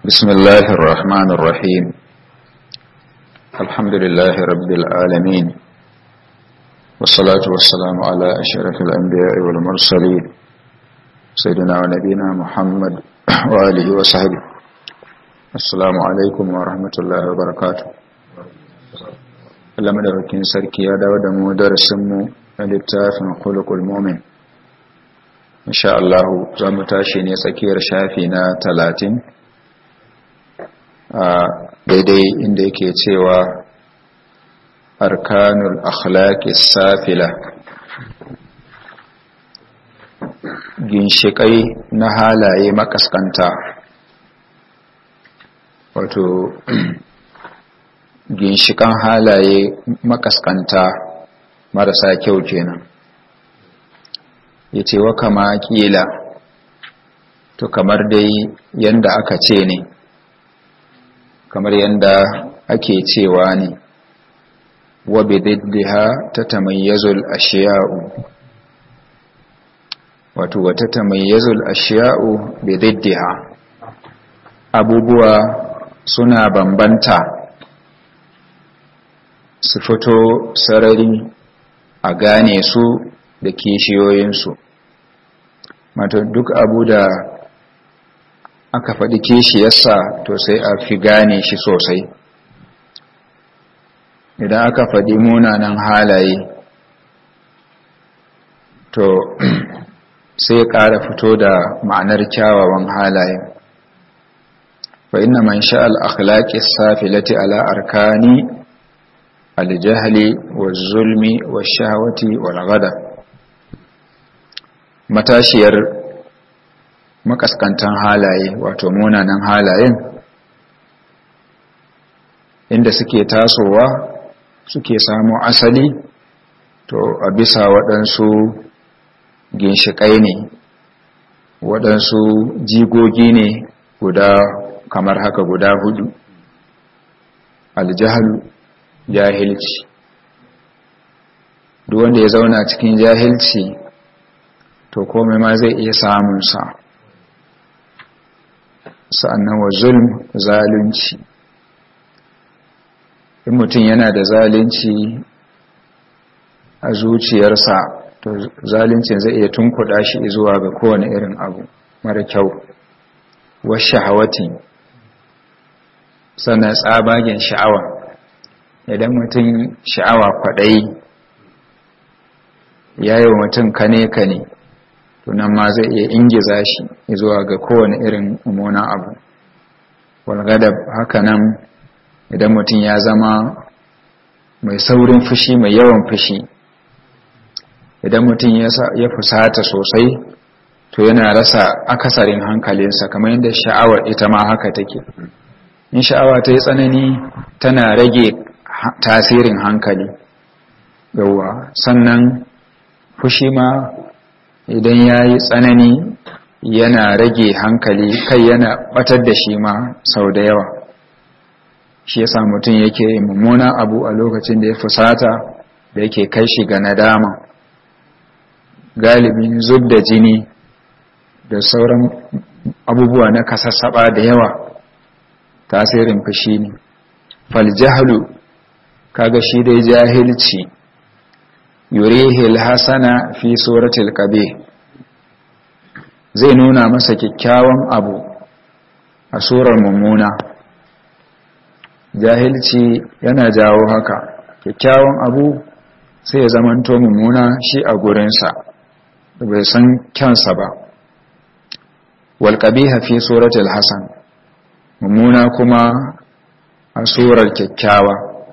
بسم الله الرحمن الرحيم الحمد لله رب العالمين والصلاة والسلام على أشرف الأنبياء والمرسلين سيدنا ونبينا محمد وآله وصحبه السلام عليكم ورحمة الله وبركاته Allah madaukakin sarki ya dawo da mu darasinmu na littafin khuluqul mu'min insha Allah za mu tashi ne tsakiyar shafi na talatin a daidai inda yake cewa arkanul akhlaqi safila ginshikai na halaye makaskanta wato ginshikan halaye makaskanta marasa kyau kenan ya ce wa kama kila to kamar dai yanda aka ce ne kamar yanda ake cewa ne wa bididdiha ta tamayyazul ashiya'u wato wata tamayyazul ashiya'u bididdiha abubuwa suna bambanta su fito sarari a gane su da kishiyoyinsu mata duk abu da aka faɗi kishiyarsa to sai a fi gane shi sosai idan aka faɗi munanan halaye to sai ƙara fito da ma'anar kyawawan halaye fa inna man sha'al akhlaqi safilati ala arkani aljahli waz-zulmi wash-shahawati wal-ghadab matashiyar makaskantan halaye wato munanan halayen inda suke tasowa suke samu asali to a bisa waɗansu ginshiƙai ne waɗansu jigogi ne guda kamar haka guda hudu aljahalu jahilci duk wanda ya zauna cikin jahilci to komai ma zai iya samunsa sa'annan wa zulm zalunci in mutum yana da zalunci a zuciyarsa to zaluncin zai iya tunkuɗa shi zuwa ga kowane irin abu mara kyau wasu shahawati sannan tsabagen sha'awa idan mutum sha'awa kwaɗayi ya yi wa mutum kane-kane tunan ma zai iya ingiza shi zuwa ga kowane irin mummunan abu walgadab haka nan idan mutum ya zama mai saurin fushi mai yawan fushi idan mutum ya fusata sosai to yana rasa akasarin hankalinsa kamar yadda sha'awar ita ma haka take in sha'awa ta yi tsanani tana rage tasirin hankali yauwa sannan fushi ma idan ya yi tsanani yana rage hankali kai yana batar da shi ma sau da yawa shi yasa mutum yake mummunan abu a lokacin da ya fusata da yake kai shi ga nadama galibin zub da jini da sauran abubuwa na kasassaba da yawa tasirin fushi ne faljahalu kaga shi dai jahilci yurihil hasana fi suratul qabih zai nuna masa kyakkyawan abu a surar mummuna jahilci yana jawo haka kyakkyawan abu sai ya zamanto mummuna shi a gurinsa bai san kyansa ba wal qabiha fi suratul hasan mummuna kuma a surar kyakkyawa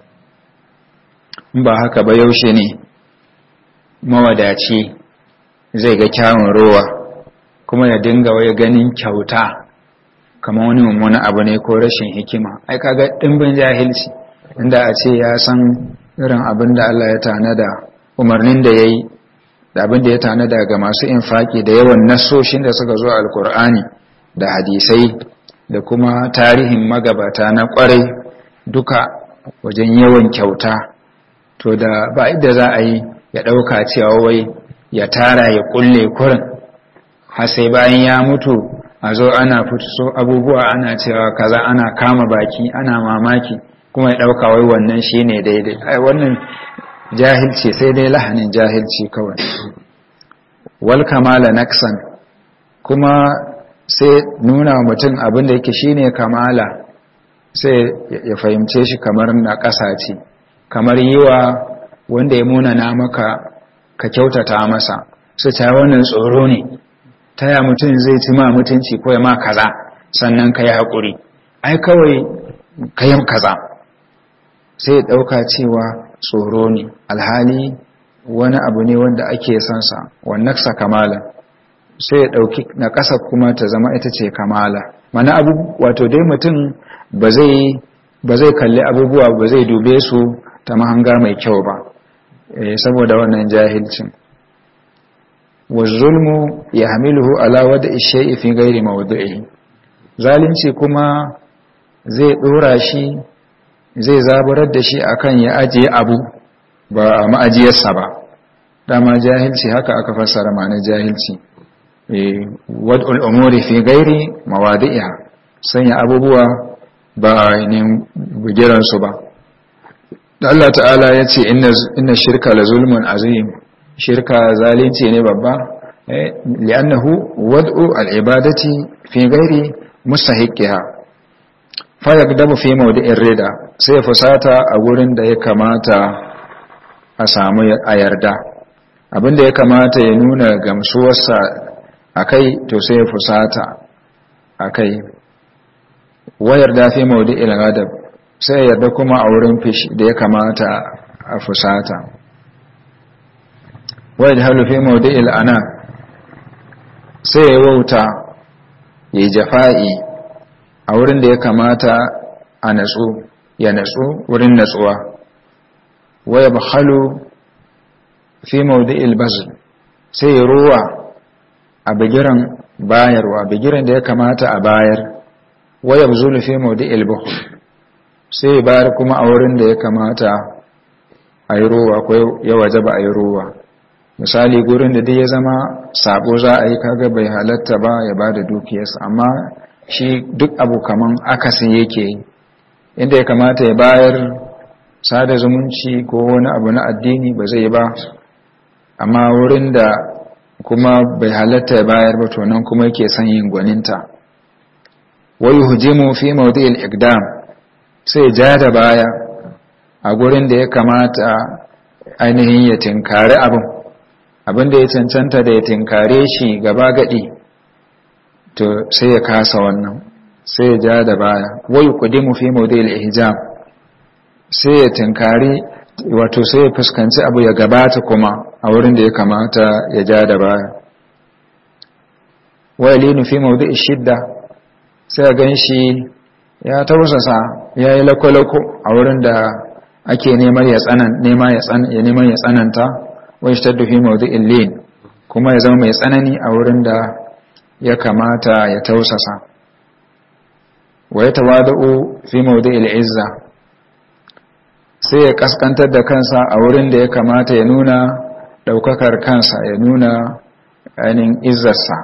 in ba haka ba yaushe ne mawadaci zai ga kyawun rowa kuma ya dinga wai ganin kyauta kama wani mummuna abu ne ko rashin hikima ai kaga dimbin jahilci inda a ce ya san irin abin da Allah ya tanada umarnin da yayi da abin da ya tanada ga masu infaki da yawan nasoshin da suka zo alkur'ani da hadisai da kuma tarihin magabata na kwarai duka wajen yawan kyauta to da ba idda za a yi ya ɗauka cewa wai ya tara ya ƙulle kurin har sai bayan ya mutu a zo ana fito abubuwa ana cewa kaza ana kama baki ana mamaki kuma ya ɗauka wai wannan shi ne daidai ai wannan jahilci sai dai lahanin jahilci kawai wal kamala naksan kuma sai nuna mutum abin da yake shine kamala sai ya fahimce shi kamar na ƙasa ce kamar yi wa wanda ya munana maka ka kyautata masa su ta wannan tsoro ne ta ya mutum zai ci ma mutunci ko ya ma kaza sannan ka yi haƙuri ai kawai ka yi kaza sai ɗauka cewa tsoro ne alhali wani abu ne wanda ake sansa wannaksa kamala sai ya ɗauki na ƙasa kuma ta zama ita ce kamala mana abu wato dai mutum ba zai kalli abubuwa ba zai dube su ta mahanga mai kyau ba saboda wannan jahilcin wazulmu ya hamiluhu ala wada ishe fi gairi mawdu'i zalunci kuma zai dora shi zai zaburar da shi akan ya ajiye abu ba a ma'ajiyarsa ba dama jahilci haka aka fassara ma'anar jahilci wad'ul umuri fi gairi mawadi'iha sanya abubuwa ba ainihin bugiransu ba Allah ta'ala ya ce inna shirka la zulmun azim shirka zalunci ne babba li'annahu wad'u al'ibadati fi gairi mustahiqiha fa yaqdamu fi mawdi'ir rida sai fusata a gurin da ya kamata a samu a yarda abinda ya kamata ya nuna gamsuwarsa akai to sai ya fusata akai wayar da fi mawdi'il ghadab sai yarda kuma a wurin fishi da ya kamata a fusata wayar halu fi mawdi'il ana sai ya wauta ya jafa'i a wurin da ya kamata a natsu ya natsu wurin natsuwa waya bahalu fi mawdi'il bazl sai ya ruwa a bigiran bayarwa bigiran da ya kamata a bayar waya buzulu fi mawdi'il buhl sai bayar kuma a wurin da ya kamata a yi ruwa ko ya wajaba a yi ruwa misali gurin da dai ya zama sabo za a yi kaga bai halatta ba ya ba da dukiyarsa amma shi duk abu kaman akasin yake yi inda ya kamata ya bayar sada zumunci ko wani abu na addini ba zai ba amma wurin da kuma bai halatta ya bayar ba to nan kuma yake son yin gwaninta wai hujimu fi mawdi'il iqdam sai ja da baya a gurin da ya kamata ainihin ya tinkari abin abin da ya cancanta da ya tinkare shi gaba gadi to sai ya kasa wannan sai ya ja da baya wai kudimu fi mawdi'il ihjam sai ya tinkari wato sai ya fuskanci abu ya gabata kuma a wurin da ya kamata ya ja da baya wai linu fi mawdi'i shidda sai ya ganshi ya tausasa ya yi lakwalako a wurin da ake neman ya tsananta wai shi fi mawdi'in lin kuma ya zama mai tsanani a wurin da ya kamata ya tausasa wa ya tawada'u fi mawdi'il izza sai ya kaskantar da kansa a wurin da ya kamata ya nuna daukakar kansa ya nuna ainihin izzarsa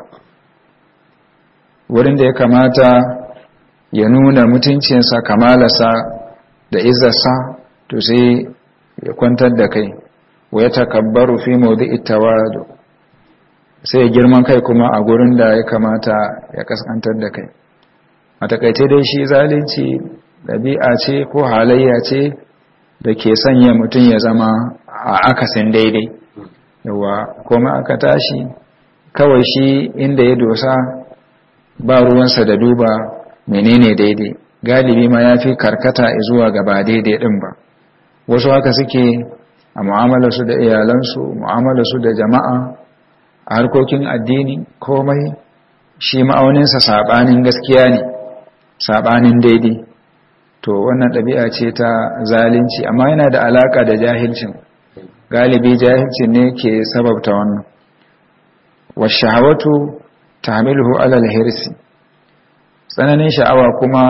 wurin da ya kamata ya nuna mutuncinsa kamalarsa da izzarsa to sai ya kwantar da kai wa ya takabbaru fi mawdi'i tawadu sai ya girman kai kuma a gurin da ya kamata ya kaskantar da kai a takaice dai shi zalunci ɗabi'a ce ko halayya ce da ke sanya mutum ya zama a akasin daidai yawa kuma aka tashi kawai shi inda ya dosa ba ruwansa da duba menene daidai galibi ma ya fi karkata zuwa gaba daidai ɗin ba wasu haka suke a mu'amalarsu da iyalansu mu'amalarsu da jama'a a harkokin addini komai shi ma'auninsa saɓanin gaskiya ne saɓanin daidai to wannan ɗabi'a ce ta zalunci amma yana da alaƙa da jahilcin galibi jahilcin ne ke sababta wannan washahawatu tahmiluhu alal hirsi tsananin sha'awa kuma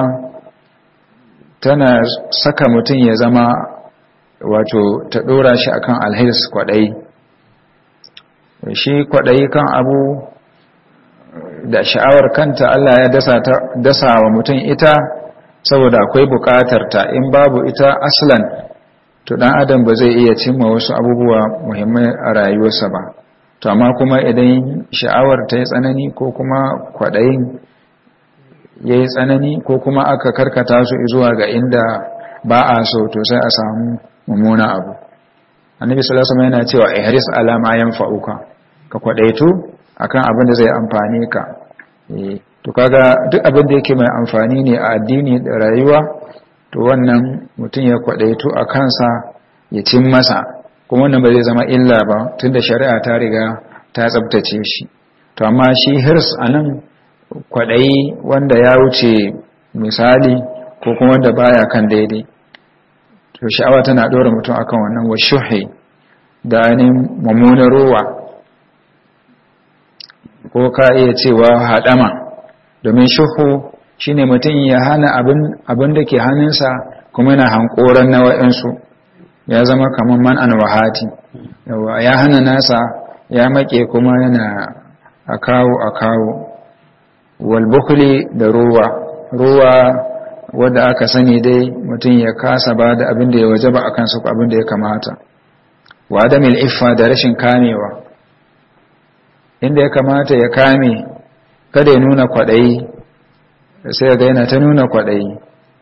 tana saka mutum ya zama wato ta ɗora shi akan alhirs kwaɗayi shi kwaɗayi kan abu da sha'awar kanta Allah ya dasa ta dasa wa mutum ita saboda akwai bukatar ta in babu ita aslan to dan adam ba zai iya cimma wasu abubuwa muhimmai a rayuwarsa ba to amma kuma idan sha'awar ta yi tsanani ko kuma kwaɗayin ya yi tsanani ko kuma aka karkata su zuwa ga inda ba a so to sai a samu mummuna abu annabi sallallahu alaihi yana cewa ihris ala ma yanfa'uka ka kwadaitu akan abin da zai amfane ka to kaga duk abin da yake mai amfani ne a addini da rayuwa to wannan mutum ya kwadaitu a kansa ya cin masa kuma wannan ba zai zama illa ba tunda shari'a ta riga ta tsabtace shi to amma shi hirs anan kwadayi wanda ya wuce misali ko kuma wanda baya kan daidai to sha'awa tana ɗora mutum akan wannan wa shuhi da ainihin mummunan ruwa ko ka iya cewa haɗama domin shuhu shine mutum ya hana abin da ke hannunsa kuma yana hankoran na wa'yansu ya zama kamar man an wahati ya hana nasa ya make kuma yana a kawo a kawo walbukuli da ruwa ruwa wadda aka sani dai mutum ya kasa ba da abin da ya waje ba a kansu abin da ya kamata wa adamil iffa da rashin kamewa inda ya kamata ya kame kada ya nuna kwaɗayi sai ga yana ta nuna kwaɗayi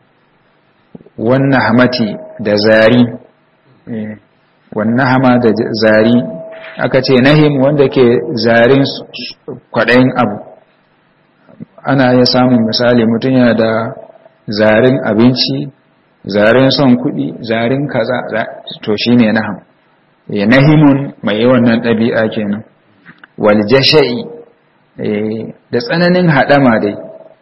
wannan hamati da zari wannan hama da zari aka ce nahim wanda ke zarin kwaɗayin abu ana iya samun misali mutum yana da zarin abinci zarin son kuɗi zarin kaza to shi ne naham ya nahimun mai wannan ɗabi'a kenan wal jasha'i da tsananin haɗama dai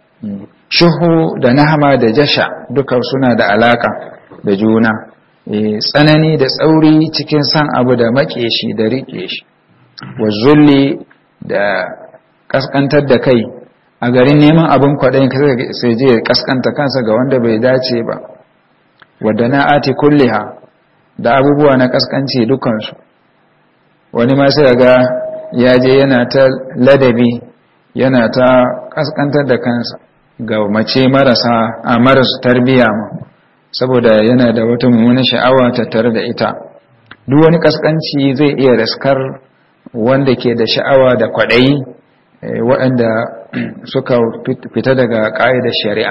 shuhu da nahama da jasha duka suna da alaka da juna tsanani da tsauri cikin san abu da maƙe shi da riƙe shi wa zulli da kaskantar da kai a garin neman abin kwaɗayin sai je kaskanta kansa ga wanda bai dace ba wadda na ati kulliha da abubuwa na kaskanci dukansu wani ma sai ga ya je yana ta ladabi yana ta kaskantar da kansa ga mace marasa a marasu tarbiya ma saboda yana da wata mummunan sha'awa tattare da ita duk wani kaskanci zai iya raskar wanda ke da sha'awa da kwaɗayi waɗanda suka fita daga ƙa'idar shari'a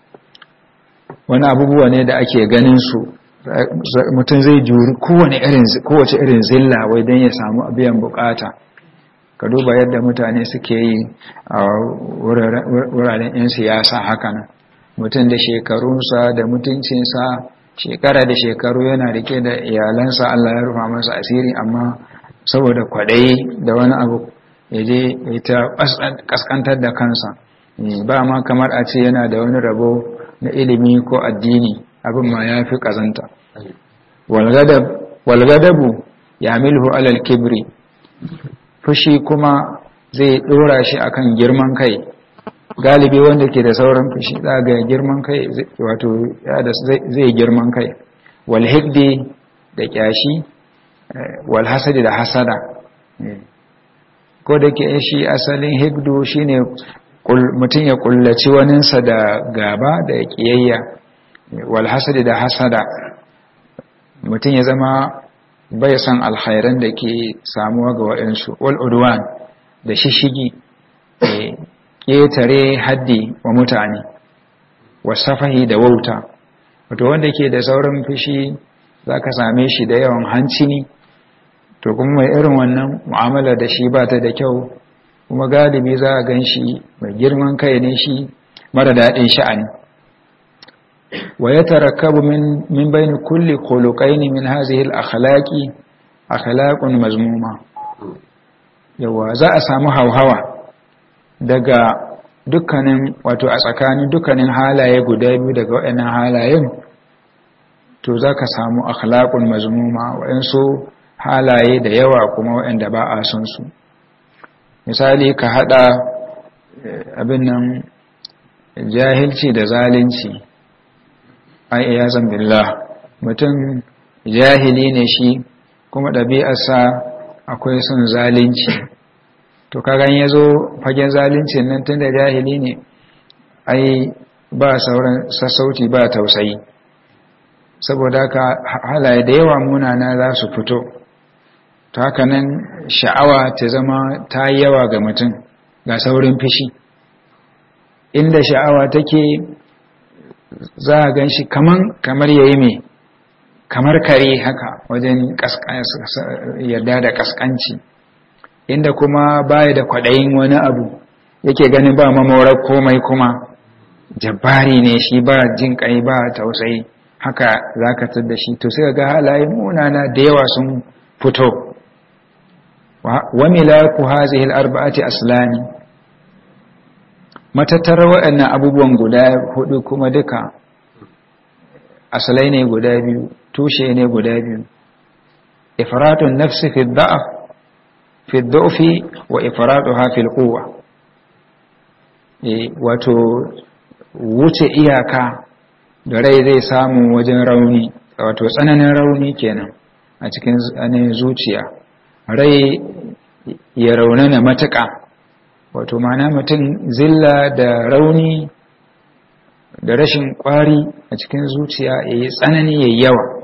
wani abubuwa ne da ake ganin su mutum zai juri kowace irin zilla wai don ya samu biyan bukata ka duba yadda mutane suke yi a wuraren 'yan siyasa hakanan mutum da shekarunsa da mutuncinsa shekara da shekaru yana rike da iyalansa Allah ya rufa masa asiri amma saboda kwaɗayi da wani abu ya je ya ta kaskantar da kansa ba ma kamar a ce yana da wani rabo na ilimi ko addini abin ma ya fi ƙazanta walgadabu ya milhu alal kibri fushi kuma zai ɗora shi akan girman kai galibi wanda ke da sauran fushi ga girman kai wato zai girman kai walhiddi da kyashi walhasadi da hasada ko da ke shi asalin higdu shine mutum ya kullaci waninsa da gaba da kiyayya walhasadi da hasada mutum ya zama bai san alkhairan da ke samuwa ga waɗansu wal'udwan da shishigi ƙetare haddi wa mutane wasafahi da wauta wato wanda ke da saurin fushi za ka same shi da yawan hancini to kuma mai irin wannan mu'amala da shi ba ta da kyau kuma galibi za a gan shi mai girman kai ne shi mara daɗin sha'ani wa ya tarakkabu min bayni kulli khuluqaini min hadhihi al-akhlaqi akhlaqun mazmuma yawa za a samu hauhawa daga dukkanin wato a tsakanin dukkanin halaye guda biyu daga waɗannan halayen to za ka samu akhlaqun mazmuma waɗansu halaye da yawa kuma waɗanda ba a son su misali ka haɗa abin nan jahilci da zalunci ai iya billah mutum jahili ne shi kuma ɗabi'arsa akwai son zalunci to kagan ya zo fagen zalincin nan tun da jahili ne ai ba sauran sassauci ba tausayi saboda ka halaye da yawa munana za su fito ta haka nan sha'awa ta zama ta yi yawa ga mutum ga saurin fishi inda sha'awa take za a gan shi kamar ya yi mai kamar kare haka wajen yarda da kaskanci inda kuma baya da kwaɗayin wani abu yake ganin ba mamorar komai kuma jabbari ne shi ba jin kai ba tausayi haka za ka da shi to sai ga halaye munana da yawa sun fito wa milaku hazihi al-arba'ati aslani matattarar waɗannan abubuwan guda hudu kuma duka asalai ne guda biyu tushe ne guda biyu ifratun nafsi fi da'af fi da'fi wa ifratuha fil quwwa eh wato wuce iyaka da rai zai samu wajen rauni wato tsananin rauni kenan a cikin tsanin zuciya rai ya raunana matuƙa wato mana mutum zilla da rauni da rashin ƙwari a cikin zuciya ya yi tsanani ya yawa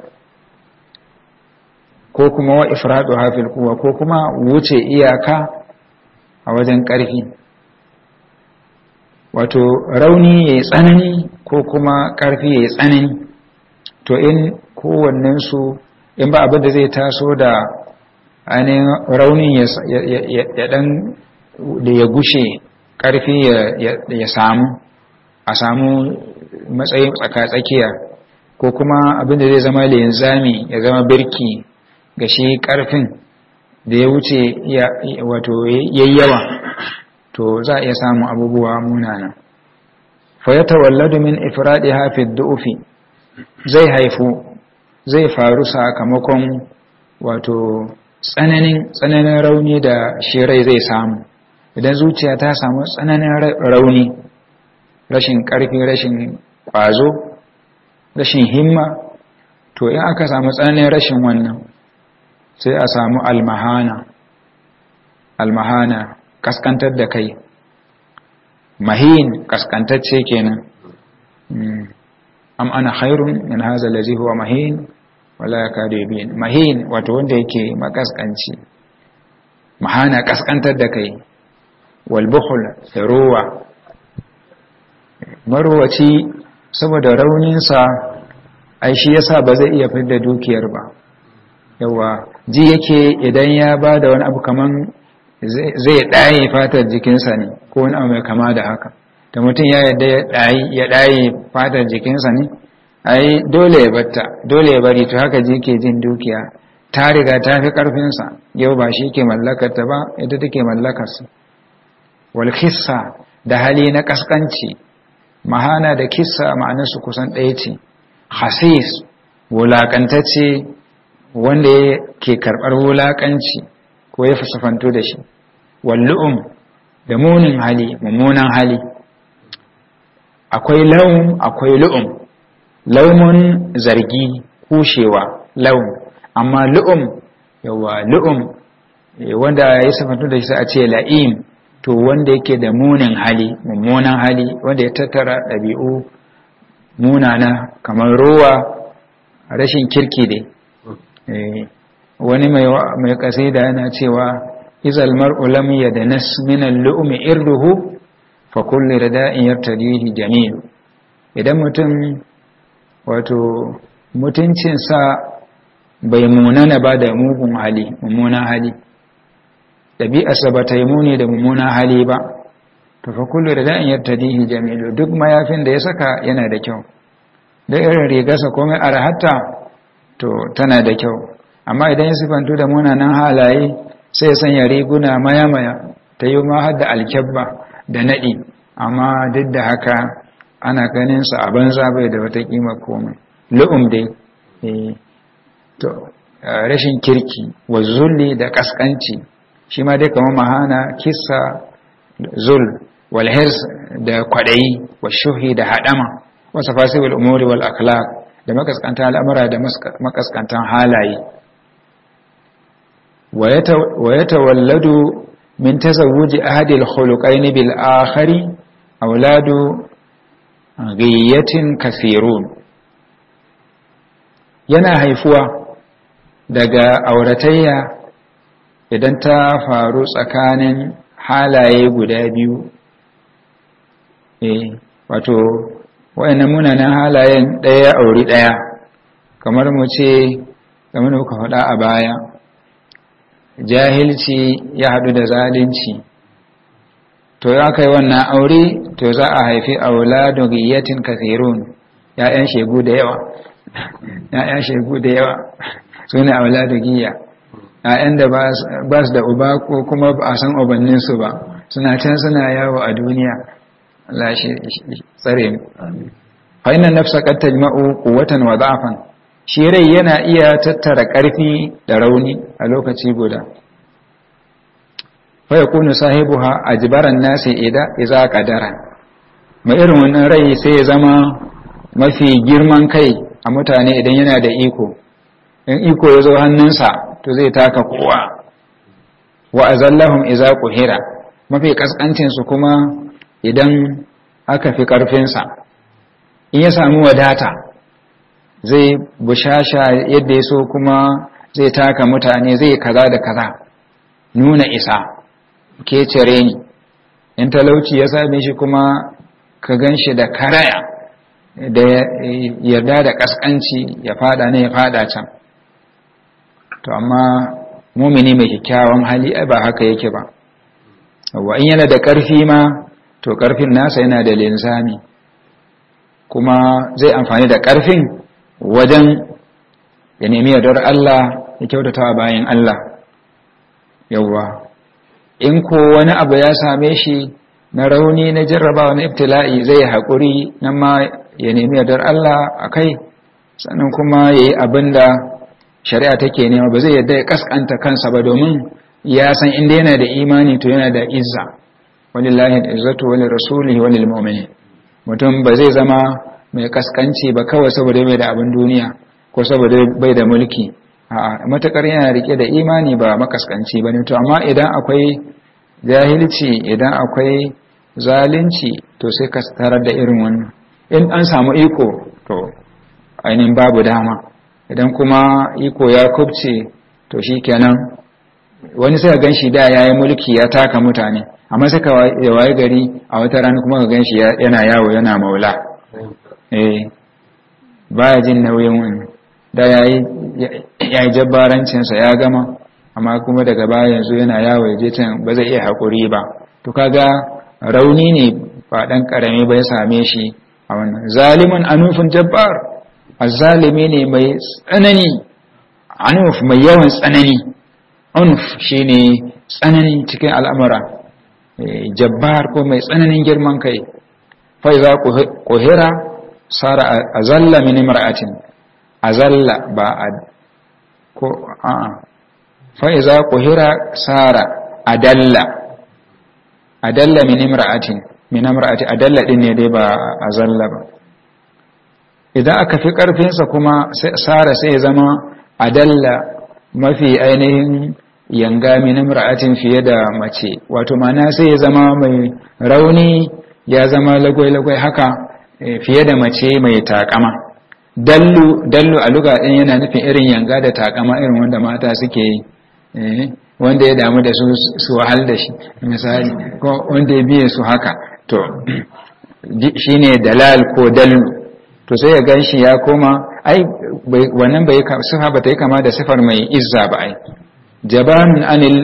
ko kuma wa ifradu hafil kuwa ko kuma wuce iyaka a wajen ƙarfi wato rauni ya yi tsanani ko kuma ƙarfi ya yi tsanani to in kowannensu in ba abin da zai taso da ainihin raunin ya dan da ya gushe ƙarfi ya samu a samu matsayin tsakatsakiya ko kuma abin da zai zama linzami ya zama birki ga shi ƙarfin da ya wuce wato yayyawa to za a iya samun abubuwa munana fa ya tawalladu min ifradi hafi du'ufi zai haifu zai faru sakamakon wato tsananin tsananin rauni da shi rai zai samu idan zuciya ta samu tsananin rauni rashin ƙarfi rashin ƙwazo rashin himma to in aka samu tsananin rashin wannan sai a samu almahana almahana kaskantar da kai mahin kaskantacce kenan am ana khairun min hadha allazi huwa mahin wala yakadu yubin mahin wato wanda yake makaskanci mahana kaskantar da kai wal bukhl ruwa marwaci saboda rauninsa ai shi yasa ba zai iya fidda dukiyar ba yawa ji yake idan ya ba da wani abu kaman zai ɗaye fatar jikinsa ne ko wani abu mai kama da haka da mutum ya yadda ya ɗaye fatar jikinsa ne ai dole ya batta dole ya bari to haka ji ke jin dukiya ta riga ta fi ƙarfinsa yau ba shi ke mallakarta ba ita take mallakarsa wal kissa da hali na kaskanci mahana da kissa ma'anarsu kusan ɗaya ce hasis wulaƙantacce wanda ke karɓar wulaƙanci ko ya fasafanto da shi wallu'um da munin hali mummunan hali akwai laum akwai lu'um laumun zargi kushewa laum amma lu'um yawa lu'um wanda ya safanto da shi a ce la'im to wanda yake da munin hali mummunan hali wanda ya tattara ɗabi'u munana kamar rowa rashin kirki dai wani mai kasida yana cewa izal mar'u lam yadnas min al-lu'mi irduhu fa kullu rada'in yartadihi jamil idan mutum wato mutuncinsa bai munana ba da mugun hali mummunan hali ɗabi'arsa ba ta yi muni da mummunan hali ba to fa kullu da da'in yartadihi jamilu duk mayafin da ya saka yana da kyau da irin rigarsa komai arhatta to tana da kyau amma idan ya sifantu da munanan halaye sai ya sanya riguna maya-maya ta yi ma har da alkyabba da naɗi amma duk da haka ana ganin sa a banza bai da wata kima komai lu'um dai to rashin kirki wa zulli da kaskanci shi ma dai kamar mahana kissa zul wal hirs da kwadayi wa shuhi da hadama wa safasibil umuri wal akhlaq da makaskantan al'amura da makaskantan halaye wa yatawalladu min tazawuji ahadil khuluqaini bil akhari auladu ghiyatin kathirun yana haifuwa daga auratayya idan ta faru tsakanin halaye guda biyu eh wato wayannan munanan halayen ɗaya auri ɗaya kamar mu ce kamar da muka faɗa a baya jahilci ya haɗu da zalunci to ya kai wannan aure to za a haifi auladu giyatin kathirun ya'yan shegu da yawa ya'yan shegu da yawa su ne auladu giya ya'yan da ba su da uba ko kuma ba a san ubanninsu ba suna can suna yawo a duniya Allah shi tsare mu fa inna nafsa qad tajma'u quwwatan wa da'fan shi rai yana iya tattara ƙarfi da rauni a lokaci guda fa yakunu sahibuha ajbaran nasi ida idza qadara mai irin wannan rai sai ya zama mafi girman kai a mutane idan yana da iko in iko ya zo hannunsa to zai taka kowa wa azallahum idza quhira mafi kaskancin su kuma idan aka fi karfinsa in ya samu wadata zai bushasha yadda ya so kuma zai taka mutane zai kaza da kaza nuna isa ke cire ni in talauci ya same shi kuma ka gan shi da karaya da yarda da kaskanci ya fada ne ya fada can to amma mumini mai kyakkyawan hali ba haka yake ba wa in yana da ƙarfi ma to ƙarfin nasa yana da linzami kuma zai amfani da ƙarfin wajen ya nemi yardar Allah ya kyautata bayan Allah yawwa in ko wani abu ya same shi na rauni na jarrabawa na ibtila'i zai haƙuri nan ma ya nemi yardar Allah a kai sannan kuma ya yi abin da shari'a take nema ba zai yadda ya kaskanta kansa ba domin ya san inda yana da imani to yana da izza walillahi izzatu walil rasulihi walil mu'minin mutum ba zai zama mai kaskanci ba kawai saboda bai da abin duniya ko saboda bai da mulki a matakar yana rike da imani ba makaskanci bane to amma idan akwai jahilci idan akwai zalunci to sai ka tarar da irin wannan in an samu iko to ainihin babu dama idan kuma iko ya kubce to shikenan wani sai gan shi da yayi mulki ya taka mutane amma sai ka waye gari a wata rana kuma ka gan shi yana yawo yana maula eh baya jin nauyin wani da yayi yayi jabbarancin sa ya gama amma kuma daga baya yanzu yana yawo je can ba zai iya hakuri ba to kaga rauni ne ba dan karami ba ya same shi a wannan zaliman anufin jabbar azzalimi ne mai tsanani anuf mai yawan tsanani anuf shine tsanani cikin al'amura jabbar ko mai tsananin girman kai fa iza quhira sara azalla min imra'atin azalla ba a ko a'a fa iza quhira sara adalla adalla min imra'atin min imra'ati adalla din ne dai ba azalla ba idan aka fi karfinsa kuma sara sai ya zama adalla mafi ainihin yanga min imra'atin fiye da mace wato mana sai ya zama mai rauni ya zama lagwai-lagwai haka fiye da mace mai takama dallu dallu a luga ɗin yana nufin irin yanga da takama irin wanda mata suke yi wanda ya damu da su su wahal da shi misali ko wanda ya biye su haka to shine dalal ko dallu to sai ya gan shi ya koma ai wannan bai sifa ba ta yi kama da sifar mai izza ba ai jabanun anil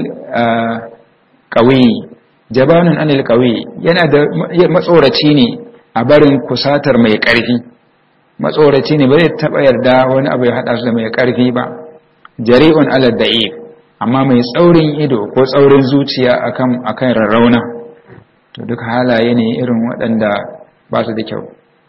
qawi jabanun anil qawi yana da matsoraci ne a barin kusatar mai ƙarfi matsoraci ne ba zai taɓa yarda wani abu ya haɗa su da mai ƙarfi ba jari'un ala da'if amma mai tsaurin ido ko tsaurin zuciya akan akan rarrauna to duk halaye ne irin waɗanda ba su da kyau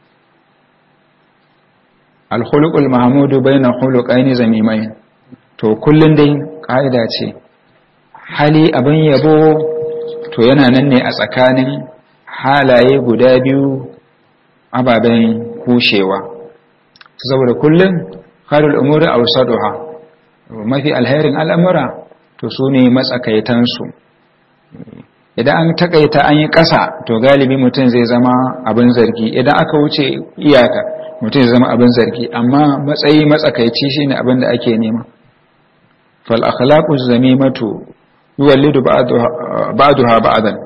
alkhuluqul mahmudu bayna khuluqaini zamimain to kullun dai kaida ce hali abin yabo to yana nan ne a tsakanin halaye guda biyu ababen kushewa saboda kullun khairul umuri awsaduha mafi alherin al'amura to su ne matsakaitan su idan an takaita an yi ƙasa to galibi mutum zai zama abin zargi idan aka wuce iyaka mutum zai zama abin zargi amma matsayi matsakaici shine abin da ake nema fal akhlaqu zamimatu yuwallidu ba'daha ba'dan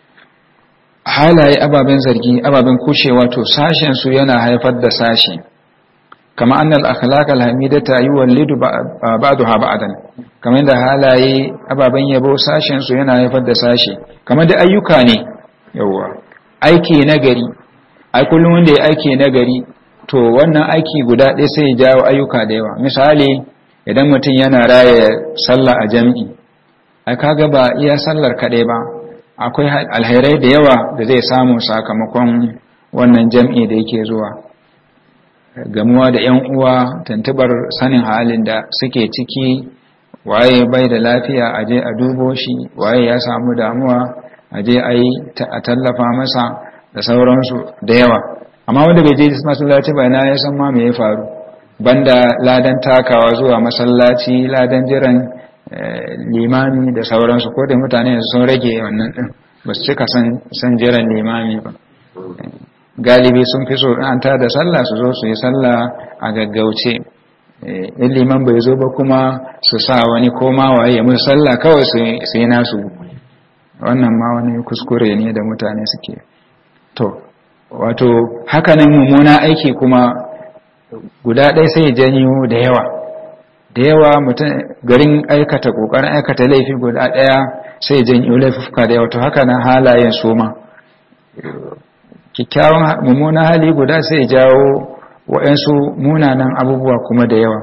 halaye ababen zargi ababen kushewa to sashen su yana haifar da sashi kama annal akhlaq alhamidata yuwallidu ba'daha ba'dan kamar da halaye ababen yabo sashen su yana haifar da sashi kamar da ayyuka ne yawa aiki nagari ai kullum wanda ya aiki nagari to wannan aiki guda ɗaya sai ya jawo ayyuka da yawa misali idan mutum yana raya sallah a jami'i ai kaga ba iya sallar kaɗai ba akwai alherai da yawa da zai samu sakamakon wannan jam'i da yake zuwa gamuwa da ‘yan uwa tantabar sanin halin da suke ciki waye bai da lafiya a je a dubo shi waye ya samu damuwa a je a yi a tallafa masa da sauransu da yawa amma wanda bai je masallaci ba na ya san ma me ya faru banda ladan takawa zuwa masallaci ladan jiran limami da sauransu ko da mutane sun rage wannan din ba su cika san jiran limami ba galibi sun fi so an ta da sallah su zo su yi sallah a gaggauce in liman bai zo ba kuma su sa wani koma waye ya musu sallah kawai su yi nasu wannan ma wani kuskure ne da mutane suke to wato hakanan mummuna aiki kuma guda ɗaya sai janyo da yawa da yawa mutum garin aikata ƙoƙarin aikata laifi guda ɗaya sai janyo laifuka da yawa to haka nan halayen soma kyakkyawan mummunan hali guda sai jawo waɗansu munanan abubuwa kuma da yawa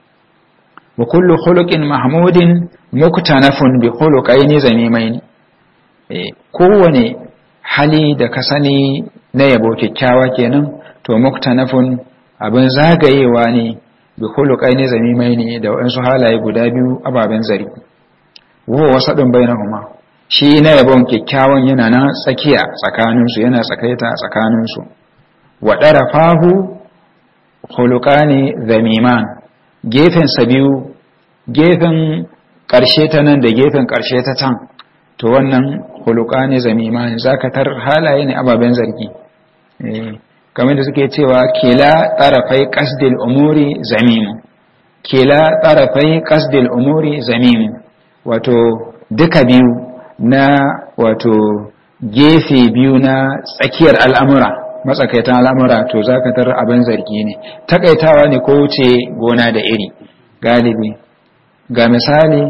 wa kullu khuluqin mahmudin muktanafun bi khuluqaini zamimaini eh kowane hali da ka sani na yabo kyakkyawa kenan to muktanafun abin zagayewa ne bi khuluqaini zamimaini da waɗansu halaye guda biyu ababen zargi wa wasadun bainahuma shi na yabon kyakkyawan yana na tsakiya tsakaninsu yana tsakaita tsakaninsu wa ɗarafahu hulukani zamiman gefensa biyu gefen ƙarshe ta nan da gefen ƙarshe ta can to wannan hulukani zamiman zakatar halaye ne ababen zargi kamar da suke cewa kila ɗarafai ƙasdil umuri zamimu kila ɗarafai ƙasdil umuri zamimu wato duka biyu na wato gefe biyu na tsakiyar al'amura matsakaitan al'amura to za ka tarar abin zargi ne takaitawa ne ko wuce gona da iri galibi ga misali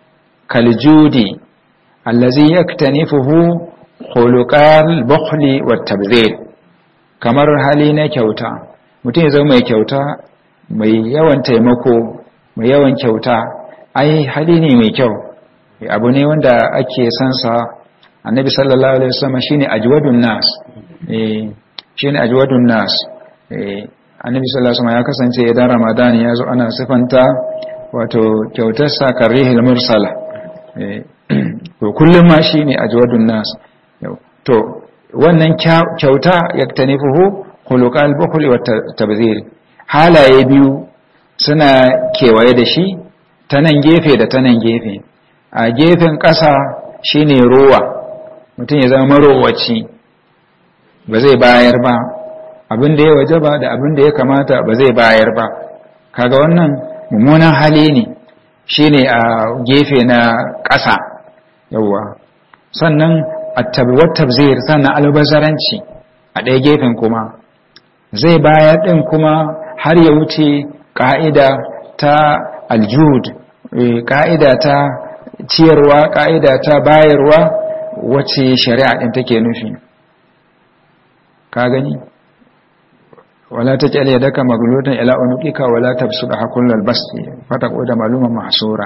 kaljudi allazi yaktanifuhu khuluqal bukhli wat tabzir kamar hali na kyauta mutum ya zama mai kyauta mai yawan taimako mai yawan kyauta ai hali ne mai kyau abu ne wanda ake sansa annabi sallallahu alaihi wasallam shine ajwadun nas eh shine ajwadun nas eh annabi sallallahu alaihi wasallam ya kasance idan ramadan ya zo ana sifanta wato kyautar sa karihil mursala eh to kullum ma shine ajwadun nas to wannan kyauta yaktanifuhu khuluqal bukhli wat tabzir halaye biyu suna kewaye da shi ta nan gefe da ta nan gefe a gefen ƙasa shine rowa mutum ya zama marowaci ba zai bayar ba abin da ya waje ba da abin da ya kamata ba zai bayar ba kaga wannan mummunan hali ne shine a gefe na ƙasa yawwa sannan attabiwar tabzir sannan albazaranci a ɗaya gefen kuma zai bayar ɗin kuma har ya wuce ƙa'ida ta aljud ƙa'ida ta ciyarwa ƙa'ida ta bayarwa wacce shari'a ɗin take nufi ka gani wala ta ƙyale daga maglutan ila unuqika wala tabsuda hakullal basti fataqu da maluman mahsura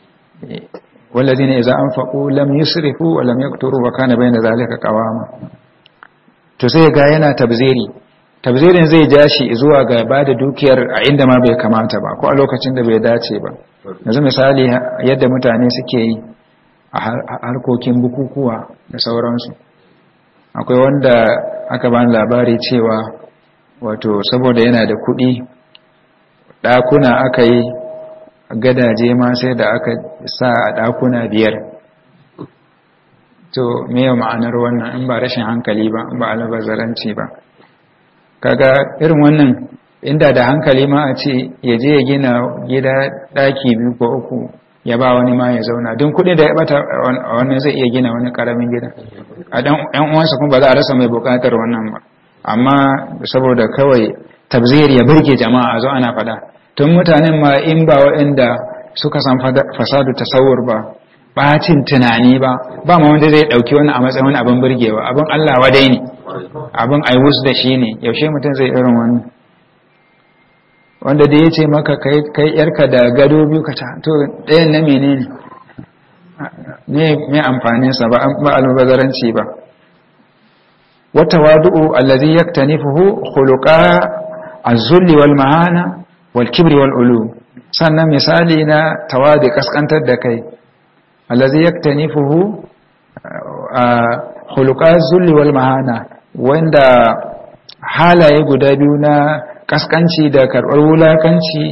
والذين إذا أنفقوا لم يسرفوا ولم يقتروا وكان بين ذلك قواما to sai ga yana tabziri tabzirin zai ja shi zuwa ga ba da dukiyar a inda ma bai kamata ba ko a lokacin da bai dace ba yanzu misali yadda mutane suke yi a harkokin bukukuwa da sauransu akwai wanda aka bani labari cewa wato saboda yana da kuɗi ɗakuna aka yi gadaje ma sai da aka sa a ɗakuna biyar to me ma'anar wannan in ba rashin hankali ba in ba albazaranci ba kaga irin wannan inda da hankali ma a ce ya je ya gina gida daki biyu ko uku ya ba wani ma ya zauna don kuɗi da ya bata wannan zai iya gina wani karamin gida a dan yan uwansa kuma ba za a rasa mai bukatar wannan ba amma saboda kawai tabzir ya burge jama'a a zo ana fada tun mutanen ma in ba waɗanda suka san fasadu tasawur ba bacin tunani ba ba ma wanda zai dauki wani a matsayin abin burgewa abin Allah wadai ne abin aiwus da shi ne yaushe mutum zai irin wannan wanda da ya ce maka kai yarka da gado biyu ka to ɗayan na menene ne mai amfaninsa ba an ba albazaranci ba wata wadu'u allazi yaktanifuhu khuluqa az-zulli wal mahana wal kibri wal ulu sannan misali na tawadi kaskantar da kai allazi yaktanifuhu khuluqa az-zulli wal mahana wanda halaye guda biyu na kaskanci da karɓar wulakanci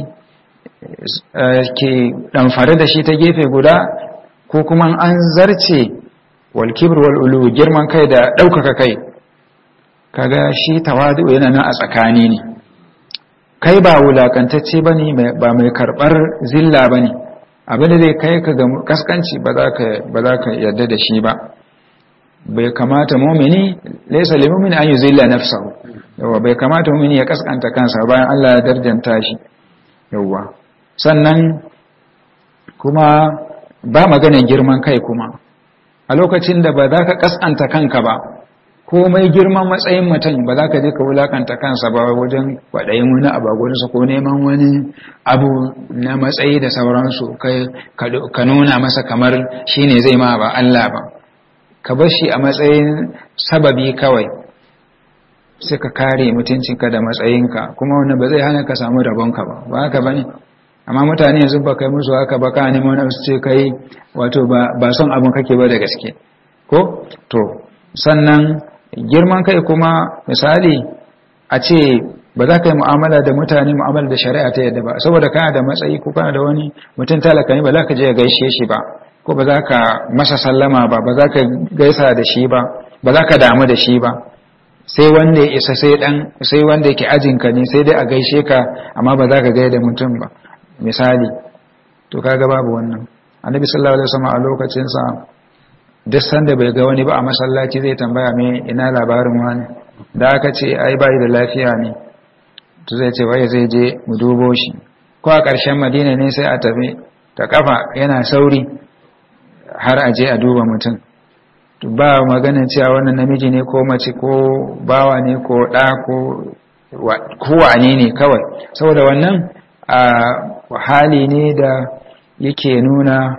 ke ɗamfare da shi ta gefe guda ko kuma an zarce walkibir wal'ulu girman kai da ɗaukaka kai kaga shi tawadu yana nan a tsakani ne kai ba wulakantacce ba ne ba mai karɓar zilla ba ne abinda zai kai ka ga kaskanci ba za ka yarda da shi ba bai kamata mumini laisa limumin an yi zilla nafsahu yawa bai kamata mumini ya kaskanta kansa bayan Allah ya darjanta shi yawa sannan kuma ba maganin girman kai kuma a lokacin da ba za ka kaskanta kanka ba komai girman matsayin mutum ba za ka je ka wulakanta kansa ba wajen kwaɗayin wani abu a ko neman wani abu na matsayi da sauransu ka nuna masa kamar shi ne zai ma ba Allah ba ka bar shi a matsayin sababi kawai sai ka kare mutuncinka da matsayinka kuma wanda ba zai hana ka samu rabonka ba ba haka ba ne amma mutane yanzu ba kai musu haka ba ka nemo na su ce kai wato ba son abin kake ba da gaske ko to sannan girman kai kuma misali a ce ba za ka yi mu'amala da mutane mu'amala da shari'a ta yadda ba saboda kana da matsayi ko kana da wani mutum talaka ne ba za ka je gaishe shi ba ko ba za ka masa sallama ba ba za ka gaisa da shi ba ba za ka damu da shi ba sai wanda ya isa sai dan sai wanda yake ajinka ne sai dai a gaishe ka amma ba za ka gaida mutum ba misali to kaga babu wannan annabi sallallahu alaihi wasallam a lokacin sa duk sanda bai ga wani ba a masallaci zai tambaya me ina labarin wani da aka ce ai bai da lafiya ne to zai ce bai zai je mu dubo shi ko a ƙarshen madina ne sai a tafi ta kafa yana sauri har a je a duba mutum ba maganin cewa wannan namiji ne ko mace ko bawa ne ko ɗa ko kowane ne kawai saboda wannan a hali ne da yake nuna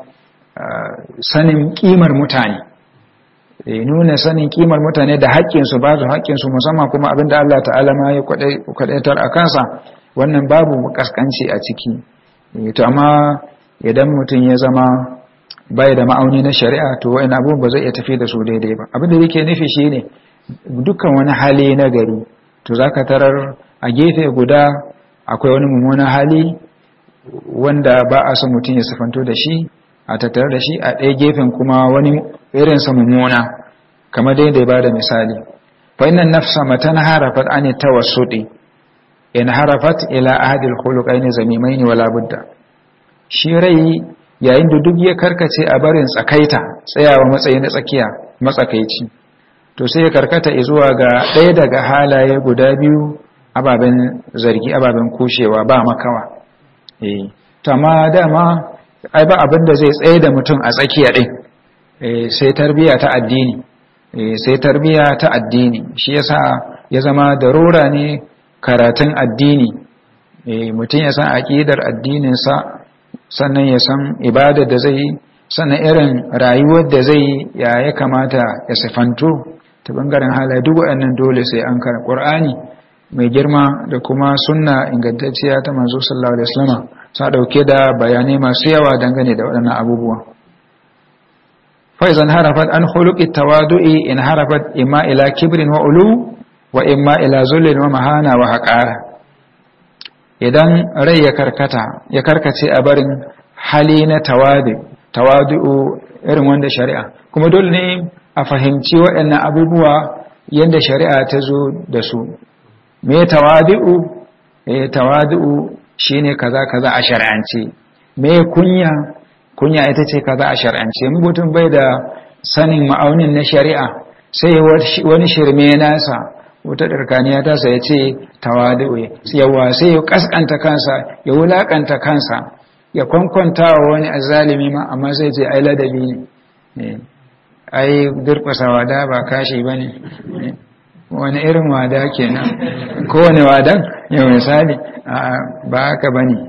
sanin kimar mutane nuna sanin kimar mutane da haƙƙinsu ba su haƙƙinsu musamman kuma abinda Allah ta'ala ma ya kwadaitar a kansa wannan babu kaskanci a ciki to amma idan mutum ya zama bai da ma'auni na shari'a to wa'in abubuwan ba zai iya tafi da su daidai ba abinda yake nufi shine dukkan wani hali na gari to zaka tarar a gefe guda akwai wani mummunan hali wanda ba a son mutum ya sifanto da shi a tattare da shi a ɗaya gefen kuma wani irinsa mummuna kamar dai da ba da misali fa innan nafsa matan harafat an tawassudi in harafat ila ahadil khuluqaini zamimaini wala budda shi rai yayin da duk ya karkace a barin tsakaita tsayawa matsayi na tsakiya matsakaici to sai ya karkata zuwa ga ɗaya daga halaye guda biyu ababen zargi ababen kushewa ba makawa eh to amma dama ai ba abin da zai tsaye da mutum a tsakiya din eh sai tarbiya ta addini eh sai tarbiya ta addini shi yasa ya zama darura ne karatun addini eh mutum ya san aqidar addinin sa sannan ya san ibadar da zai yi sannan irin rayuwar da zai yi ya ya kamata ya sifanto ta bangaren halaye duk waɗannan dole sai an kara ƙur'ani mai girma da kuma sunna ingantacciya ta manzo sallallahu alaihi wasallam sa dauke da bayanai masu yawa dangane da waɗannan abubuwa fa idan harafat an khuluqi tawadu'i in harafat imma ila kibrin wa ulu wa imma ila zullin wa mahana wa haqara idan rai ya karkata ya karkace a barin hali na tawadu tawadu'u irin wanda shari'a kuma dole ne a fahimci waɗannan abubuwa yadda shari'a ta zo da su me tawadi'u eh tawadi'u shine kaza kaza a shar'ance me kunya kunya ita ce kaza a shar'ance mutum bai da sanin ma'aunin na shari'a sai wani shirme nasa wata ɗarkaniya tasa ya ce tawadu yawa sai ya kaskanta kansa ya wulakanta kansa ya kwankwanta wa wani azalimi ma amma sai ce ai ladabi ne ai durƙasa wada ba kashi ba ne wani irin wada kenan kowane wadan yau misali ba haka ba ne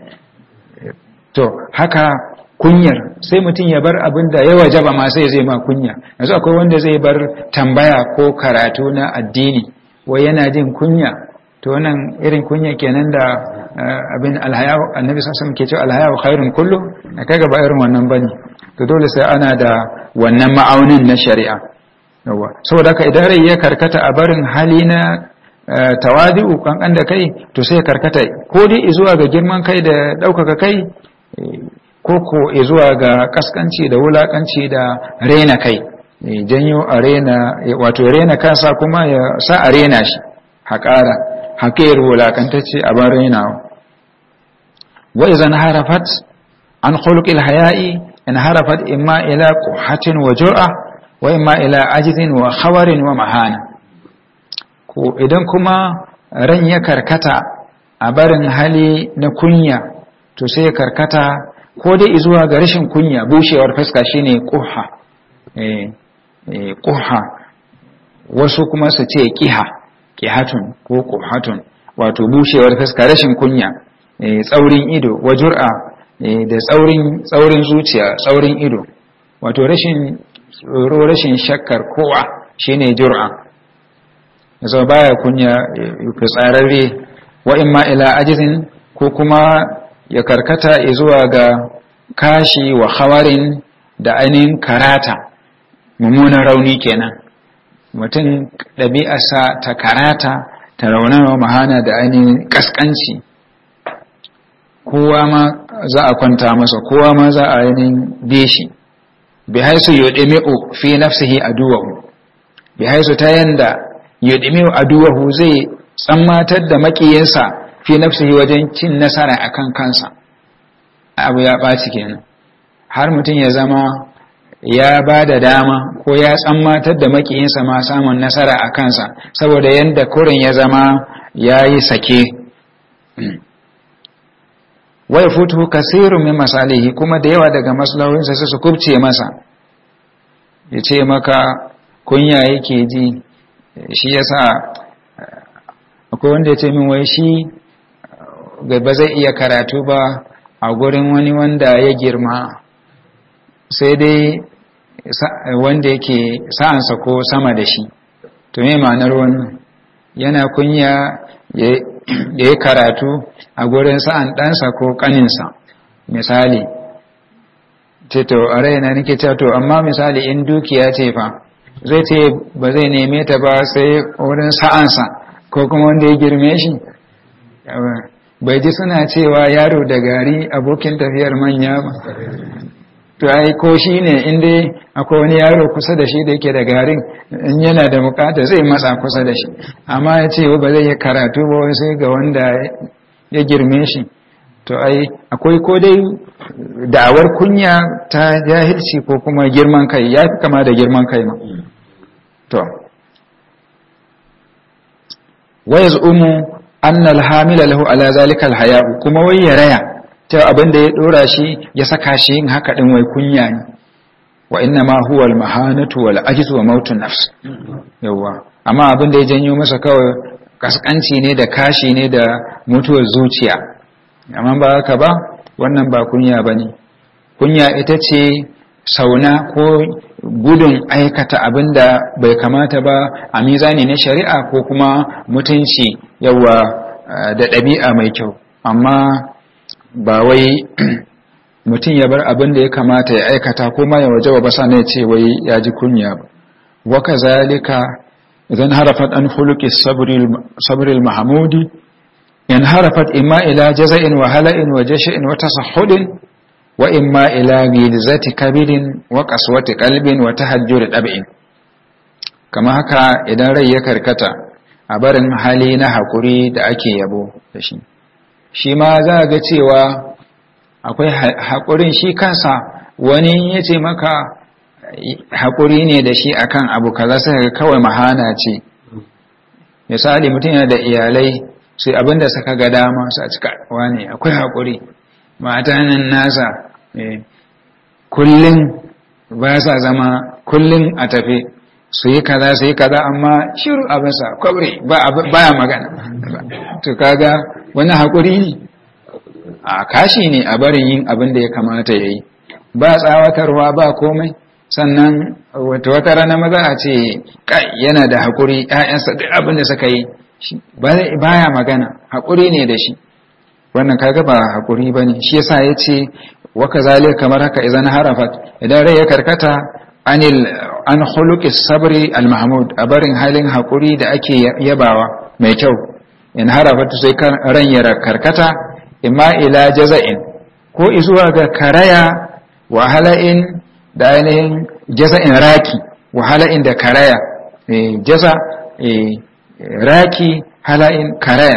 to haka kunyar sai mutum ya bar abin da ya wajaba ma sai zai ma kunya yanzu akwai wanda zai bar tambaya ko karatu na addini wai yana jin kunya to wannan irin kunya kenan da abin alhaya annabi sallallahu ke cewa alhaya khairun kullu kaga ba irin wannan bane to dole sai ana da wannan ma'aunin na shari'a yawa saboda haka idan rai ya karkata a barin hali na tawadi'u kankan da kai to sai karkata ko dai zuwa ga girman kai da ɗaukaka kai ko ko zuwa ga kaskanci da wulakanci da rena kai janyo a rena wato rena kansa kuma ya sa a rena shi haƙara haƙayar wulakantacce a ban renawa wa izan harafat an khuluqil haya'i in harafat imma ila quhatin wa jur'a wa imma ila ajzin wa khawarin wa mahana ko idan kuma ran ya karkata a barin hali na kunya to sai ya karkata ko dai zuwa ga rashin kunya bushewar fuska shine quha eh quha wasu kuma su ce qiha qihatun ko quhatun wato bushewar fuska rashin kunya tsaurin ido wa jur'a da tsaurin tsaurin zuciya tsaurin ido wato rashin tsoro rashin shakkar kowa shine jur'a yanzu baya kunya fitsararre wa imma ila ajizin ko kuma ya karkata zuwa ga kashi wa hawarin da ainihin karata mummunan rauni kenan mutum ɗabi'arsa ta karata ta raunawa mahana da ainihin ƙasƙanci kowa ma za a kwanta masa kowa ma za a ainihin beshi bi haisu yudimi'u fi nafsihi aduwahu bi haisu ta yanda yudimi'u aduwahu zai tsammatar da makiyinsa fi nafsihi wajen cin nasara akan kansa abu ya ɓaci kenan har mutum ya zama ya ba da dama ko ya tsammatar da makiyinsa ma samun nasara a kansa saboda yadda kurin ya zama ya yi sake wai futu kasirun min masalihi kuma da yawa daga maslahohinsa su kubce masa ya ce maka kunya yake ji shi yasa akwai wanda ya ce min wai shi ba zai iya karatu ba a gurin wani wanda ya girma sai dai wanda yake sa'ansa ko sama da shi to me ma'anar wannan yana kunya ya yi karatu a gurin sa'an ɗansa ko ƙaninsa misali ce to a raina nake cewa to amma misali in dukiya ce fa zai ce ba zai neme ta ba sai wurin sa'ansa ko kuma wanda ya girme shi bai ji suna cewa yaro da gari abokin tafiyar manya ba to ai ko shi ne inda akwai wani yaro kusa da shi da yake da garin in yana da bukata zai matsa kusa da shi amma ya ce ba zai yi karatu ba sai ga wanda ya girme shi to ai akwai ko dai da'awar kunya ta jahilci ko kuma girman kai ya fi kama da girman kai ma to wayaz umu annal hamila lahu ala zalika alhaya'u kuma wai ya raya ta abin da ya dora shi ya saka shi yin haka din wai kunya ne wa inna ma huwa almahanatu wal ajz wa mautun nafs yawa amma abin da ya janyo masa kawai kaskanci ne da kashi ne da mutuwar zuciya amma ba haka ba wannan ba kunya bane kunya ita ce sauna ko gudun aikata abin da bai kamata ba a mizani na shari'a ko kuma mutunci yawa da ɗabi'a mai kyau amma ba wai mutum ya bar abin da ya kamata ya aikata ko ma ya waje ba sa ne ce wai ya ji kunya ba waka zalika idan harafat an huluki sabril mahamudi yan harafat imma ila jaza'in wa hala'in wa jashi'in wa tasahhudin wa imma ila gilzati kabidin wa qaswati qalbin wa tahajjur dab'in kama haka idan rai ya karkata a barin hali na haƙuri da ake yabo da shi shi ma za ga cewa akwai haƙurin shi kansa wani ya ce maka haƙuri ne da shi akan abu kaza sai kawai mahana ce misali mutum yana da iyalai sai abinda suka ga dama su a cika wane akwai haƙuri mata nan nasa kullum ba sa zama kullum a tafi su yi kaza su yi kaza amma shiru a basa kwabri baya magana to kaga wani haƙuri ne a kashi ne a barin yin abin da ya kamata ya yi ba tsawatarwa ba komai sannan wata wata rana maza a ce kai yana da haƙuri ‘ya'yansa duk abin da suka yi baya magana haƙuri ne da shi wannan kaga ba haƙuri ba ne shi yasa ya ce waka zale kamar haka idan harafat idan rai ya karkata anil an khuluqi sabri al mahmud a barin halin haƙuri da ake yabawa mai kyau in harafat sai kan ran ya karkata imma ila jaza'in ko izuwa ga karaya wa hala'in da ainihin jaza'in raki wa hala'in da karaya jaza raki hala'in karaya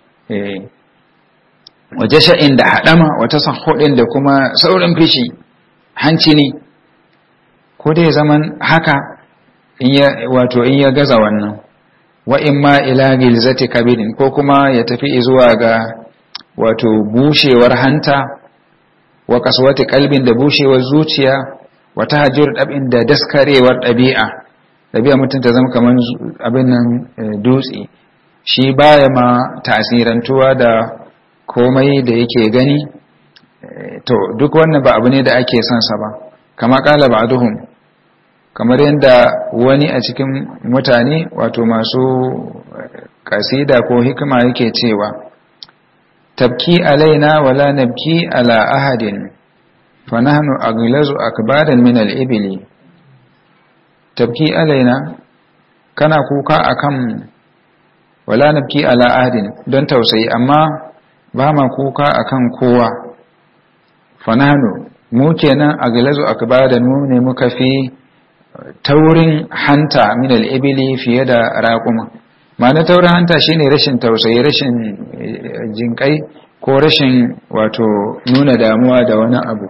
wa jasha'in da haɗama wata sahudin da kuma saurin fishi hanci ne ko dai zaman haka wato in ya gaza wannan wa imma ila gilzati kabidin ko kuma ya tafi zuwa ga wato bushewar hanta wa kaswati kalbin da bushewar zuciya wa tahajjur dabin da daskarewar dabi'a dabi'a mutum ta zama kamar abin nan dutse shi baya ma tasirantuwa da komai da yake gani to duk wannan ba abu ne da ake son sa ba kama kala ba'duhum kamar yadda wani a cikin mutane wato masu kasida ko hikima yake cewa tabki alaina wala nabki ala ahadin fa nahnu aglazu akbadan min al-ibli tabki alaina kana kuka akan wala nabki ala ahadin don tausayi amma ba ma kuka akan kowa fa nahnu mu kenan aglazu akbadan mu ne muka fi taurin hanta min al-ibli fiye da raquma ma'ana taurin hanta shine rashin tausayi rashin jinkai ko rashin wato nuna damuwa da wani abu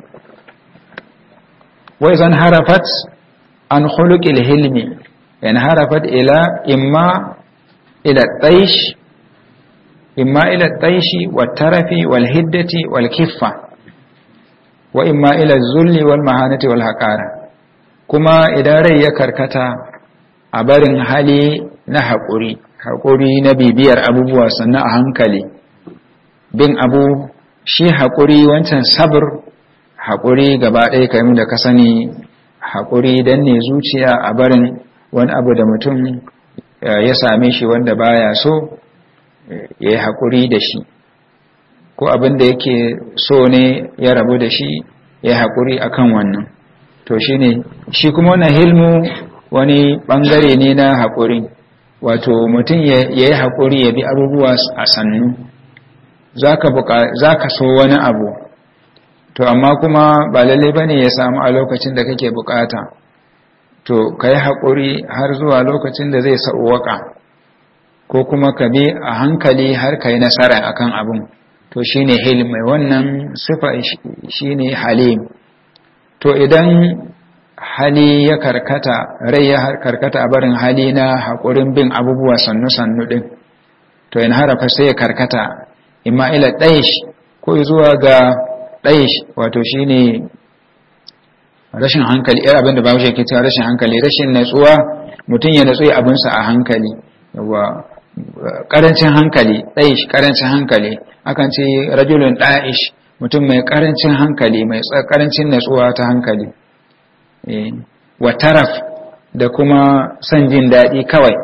wai zan harafat an khuluqil hilmi yan harafat ila imma ila taish imma ila taishi wat tarafi wal hiddati wal kiffa wa imma ila zulli wal mahanati wal haqara kuma idan rai ya karkata a barin hali na haƙuri haƙuri na bibiyar abubuwa sannan a hankali bin abu shi haƙuri wancan sabr haƙuri gaba ɗaya kayan da ka sani haƙuri don ne zuciya a barin wani abu da mutum ya same shi wanda baya so ya yi haƙuri da shi ko abin da yake so ne ya rabu da shi ya yi haƙuri a kan wannan to shi ne shi kuma wannan hilmu wani ɓangare ne na haƙuri wato mutum ya yi haƙuri ya bi abubuwa a sannu za ka so wani abu to amma kuma ba lalle ba ne ya samu a lokacin da kake bukata to ka yi haƙuri har zuwa lokacin da zai sa'uwaka ko kuma ka bi a hankali har ka yi nasara akan abin to shi ne hilm mai wannan sifa shi ne halim to idan hali ya karkata rai ya karkata a barin hali na haƙurin bin abubuwa sannu-sannu ɗin to in harafa sai ya karkata imma ila ɗaish ko zuwa ga ɗaish wato shi ne rashin hankali yar abinda ba shi ke cewa rashin hankali rashin natsuwa mutum ya natsu abinsa a hankali yawa ƙarancin hankali ɗaish ƙarancin hankali akan ce rajulun ɗaish mutum mai ƙarancin hankali mai ƙarancin natsuwa ta hankali wa taraf da kuma son jin daɗi kawai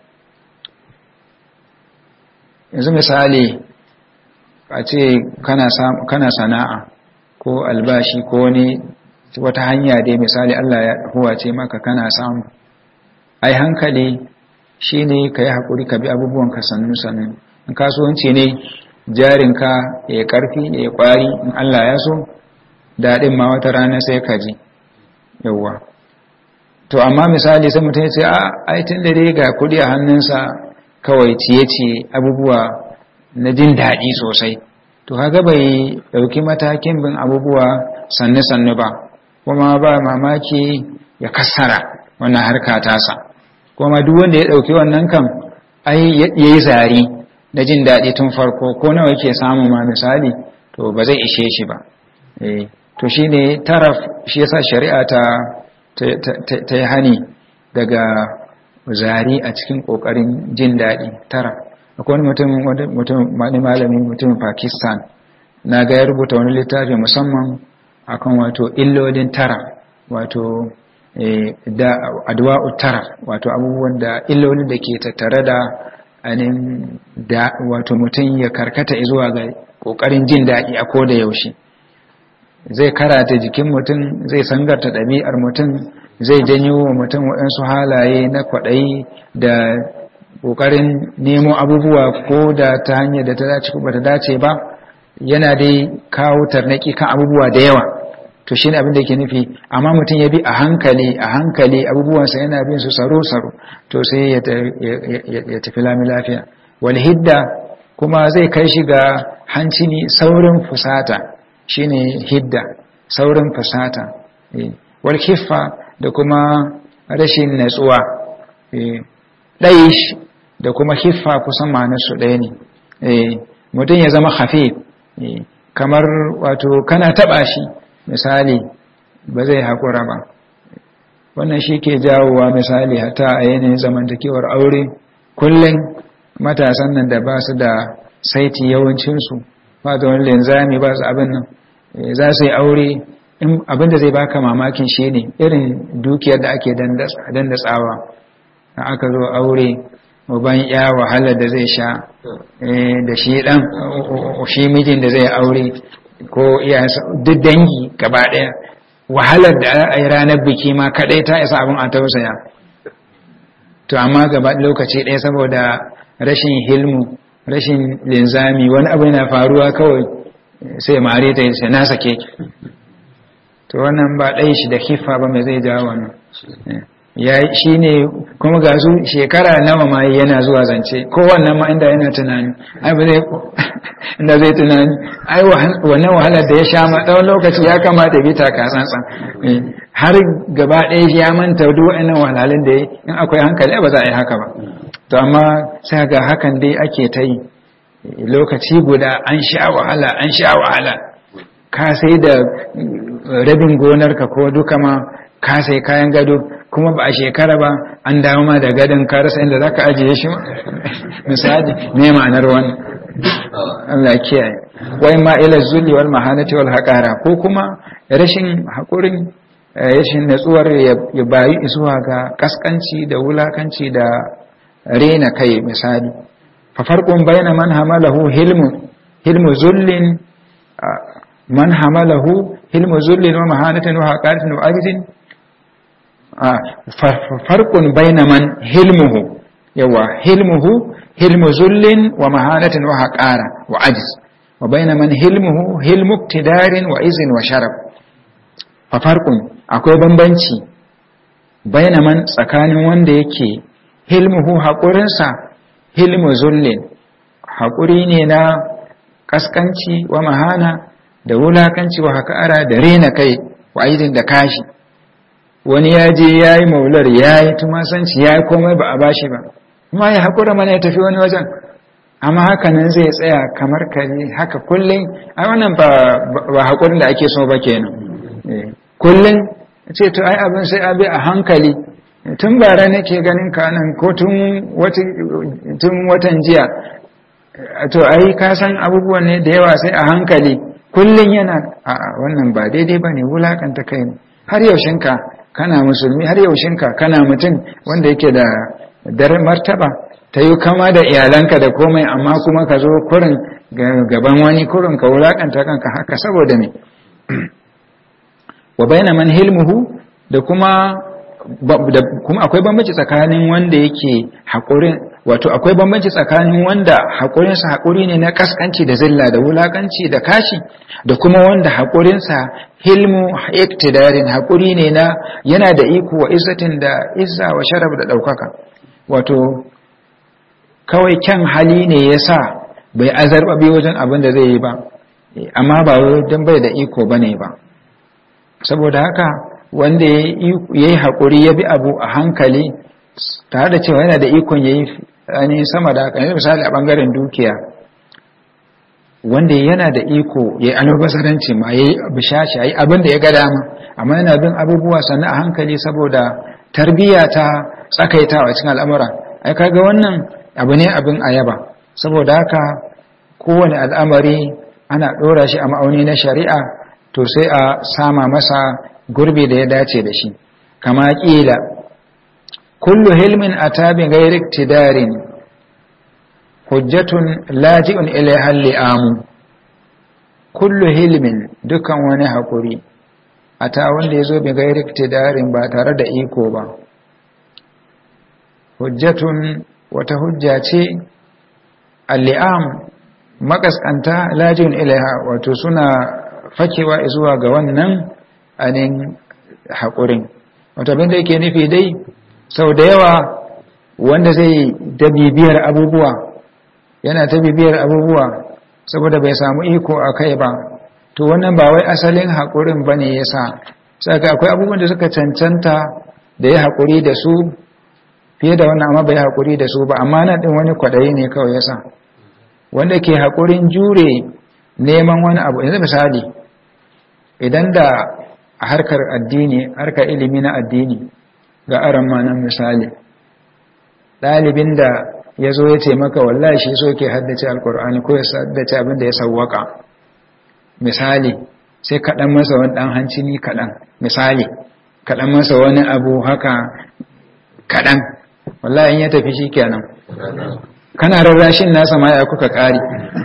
yanzu misali a ce kana sana'a ko albashi ko wani wata hanya dai misali Allah ya huwace maka kana samu ai hankali shi ne ka yi haƙuri ka bi abubuwan ka sannu sannu in kasuwanci ne jarinka ya yi ƙarfi ya yi ƙwari in Allah ya so daɗin ma wata rana sai ka ji yawwa to amma misali sai mutum ya ce a aitin da dai ga kudi a hannunsa kawai ciye-ciye abubuwa na jin daɗi sosai to kaga bai ɗauki matakin bin abubuwa sannu-sannu ba kuma ba mamaki ya kassara wannan harka tasa kuma duk wanda ya ɗauki wannan kan ai ya yi zari na jin daɗi tun farko ko nawa yake samu ma misali to ba zai ishe shi ba to shi ne taraf shi yasa shari'a ta ta yi hani daga zari a cikin ƙoƙarin jin daɗi taraf akwai wani mutum wani malami mutumin pakistan na ga ya rubuta wani littafi musamman akan wato illolin tara wato da adwa'u tara wato abubuwan da illolin da ke tattare da anin da wato mutum ya karkata zuwa ga kokarin jin daɗi a koda yaushe zai karata jikin mutum zai sangarta ɗabi'ar mutum zai janyo wa mutum waɗansu halaye na kwaɗayi da ƙoƙarin nemo abubuwa ko da ta hanyar da ta dace ko ba ta dace ba yana dai kawo tarnaki kan abubuwa da yawa to shine abin da yake nufi amma mutum ya bi a hankali a hankali abubuwansa yana bin su saro-saro to sai ya tafi lami lafiya wal hidda kuma zai kai shi ga hanci ne saurin fusata shine hidda saurin fusata wal kiffa da kuma rashin natsuwa ɗaish da kuma hiffa kusan ma'anarsu ɗaya ne mutum ya zama hafif kamar wato kana taɓa shi misali ba zai haƙura ba wannan shi ke jawowa misali hata a yanayin zamantakewar aure kullum matasan nan da ba su da saiti yawancinsu ba da wani linzami ba su abin nan za su yi aure abin da zai baka mamakin shi ne irin dukiyar da ake dandatsawa da aka zo aure uban ya wahalar da zai sha da shi dan shi mijin da zai aure ko iyayensa duk dangi gaba ɗaya wahalar da a yi ranar biki ma kaɗai ta isa abin a tausaya to amma gaba lokaci ɗaya saboda rashin hilmu rashin linzami wani abu yana faruwa kawai sai mare ta yi na sake to wannan ba ɗai shi da kifa ba mai zai jawo wannan ya shi ne kuma ga su shekara nawa ma yana zuwa zance ko wannan ma inda yana tunani ai ba zai inda zai tunani ai wannan wahalar da ya sha ma tsawon lokaci ya kamata bi ta kasantsan har gaba ɗaya ya manta duk wa'annan wahalhalun da ya in akwai hankali ba za a yi haka ba to amma sai ga hakan dai ake ta yi lokaci guda an sha wahala an sha wahala ka sai da rabin gonarka ko duka ma ka sai kayan gado kuma ba a shekara ba an dawo ma da gadon ka rasa inda za ka ajiye shi misali ne ma'anar wani Allah kiyaye wai ma ila zulli wal mahanati wal haqara ko kuma rashin hakurin rashin natsuwar ya bayi zuwa ga kaskanci da wulakanci da rena kai misali fa farqun bayna man hamalahu hilmu hilmu zullin man hamalahu hilmu zullin wa mahanatin wa haqaratin wa ajzin farqun bayna man hilmuhu yawa hilmuhu hilmu zullin wa mahanatin wa haqara wa ajz wa bayna man hilmuhu hilmu iktidarin wa izin wa sharaf fa farqun akwai bambanci bayna man tsakanin wanda yake hilmuhu haƙurinsa hilmu zullin haƙuri ne na kaskanci wa mahana da wulakanci wa haƙara da rena kai wa aizin da kashi wani ya je ya yi maular ya yi tumasanci ya yi komai ba a bashi ba kuma ya haƙura mana ya tafi wani wajen amma haka nan zai tsaya kamar kare haka kullum ai wannan ba haƙurin da ake so ba kenan kullum ce to ai abin sai abi a hankali tun bara nake ganin ka nan ko tun watan jiya to ai ka san abubuwan ne da yawa sai a hankali kullum yana a wannan ba daidai ba ne wulakanta kai ne har yaushinka kana musulmi har yaushinka kana mutum wanda yake da dar martaba ta yi kama da iyalanka da komai amma kuma ka zo kurin gaban wani kurin ka wulakanta kanka haka saboda me wa baina man hilmuhu da kuma da kuma akwai bambanci tsakanin wanda yake haƙurin wato akwai bambanci tsakanin wanda haƙurinsa haƙuri ne na kaskanci da zilla da wulakanci da kashi da kuma wanda haƙurinsa hilmu iktidarin haƙuri ne na yana da iko wa izzatin da izza wa sharaf da ɗaukaka wato kawai kyan hali ne ya sa bai azarbabe wajen abin da zai yi ba amma ba don bai da iko ba ne ba saboda haka wanda ya yi haƙuri ya bi abu a hankali tare da cewa yana da ikon ya yi ainihin sama da haka yanzu misali a ɓangaren dukiya wanda yana da iko ya yi albazaranci ma ya yi bishashi ya yi abin da ya ga dama amma yana bin abubuwa sannan a hankali saboda tarbiyya ta tsakaitawa cikin al'amura ai kaga wannan abu ne abin ayaba saboda haka kowane al'amari ana ɗora shi a ma'auni na shari'a to sai a sama masa gurbi da ya dace da shi kama ƙila kullu hilmin a tabin gairik tidarin hujjatun laji'un ilaihan li'amu kullu hilmin dukan wani haƙuri a ta wanda ya zo bi gairik tidarin ba tare da iko ba hujjatun wata hujja ce alli'am makaskanta lajin ilaiha wato suna fakewa zuwa ga wannan anin haƙurin wato abinda yake nufi dai sau da yawa wanda zai da bibiyar abubuwa yana ta bibiyar abubuwa saboda bai samu iko a kai ba to wannan ba wai asalin haƙurin ba ne ya sa saka akwai abubuwan da suka cancanta da ya haƙuri da su fiye da wannan amma bai haƙuri da su ba amma nan ɗin wani kwaɗayi ne kawai ya sa wanda ke haƙurin jure neman wani abu yanzu misali idan da a harkar addini harkar ilimi na addini ga aran manan misali ɗalibin da ya zo ya ce maka wallahi shi so ke haddace alkur'ani ko ya haddace abin da ya sawwaka misali sai kaɗan masa wani ɗan hancini kaɗan misali kaɗan masa wani abu haka kaɗan wallahi in ya tafi shi kenan kana rarrashin nasa ma ya kuka ƙari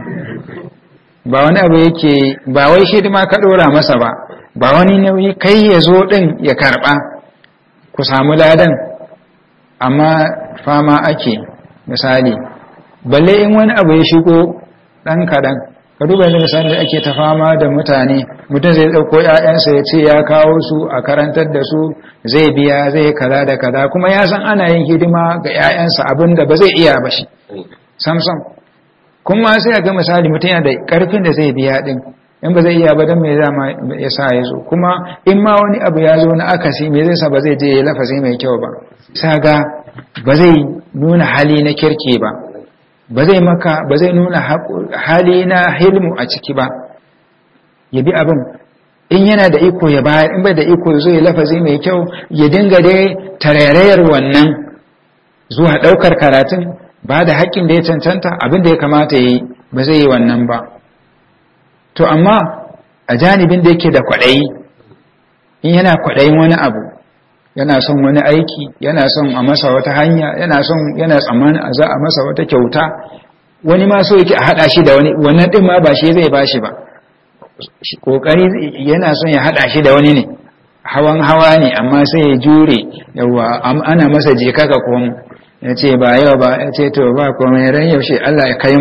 ba wani abu yake ba wai shi ma ka ɗora masa ba ba wani nauyi kai ya zo ɗin ya karɓa ku samu ladan amma fama ake misali balle in wani abu ya shigo ɗan kaɗan ka duba yanzu misali da ake ta fama da mutane mutum zai ɗauko ‘ya'yansa ya ce ya kawo su a karantar da su zai biya zai kaza da kaza kuma ya san ana yin hidima ga ‘ya'yansa abin da ba zai iya ba shi samsam kuma sai a ga misali mutum yana da ƙarfin da zai biya ɗin in ba zai iya ba don mai zama ya sa ya zo kuma in ma wani abu ya zo na akasi mai zai sa ba zai je ya lafazi mai kyau ba sa ga ba zai nuna hali na kirki ba ba zai maka ba zai nuna hali na hilmu a ciki ba ya bi abin in yana da iko ya bayar in bai da iko ya zo ya lafazi mai kyau ya dinga dai tarairayar wannan zuwa ɗaukar karatun ba da haƙƙin da ya cancanta abin da ya kamata ya yi ba zai yi wannan ba to amma a janibin da yake da kwaɗayi in yana kwaɗayin wani abu yana son wani aiki yana son a masa wata hanya yana son yana tsammanin a za a masa wata kyauta wani ma so yake a haɗa shi da wani wannan ɗin ma ba shi zai ba shi ba ƙoƙari yana son ya haɗa shi da wani ne hawan hawa ne amma sai ya jure yawa ana masa je kaka komo ya ce ba yau ba ya ce to ba komai ran yaushe Allah ya kai mu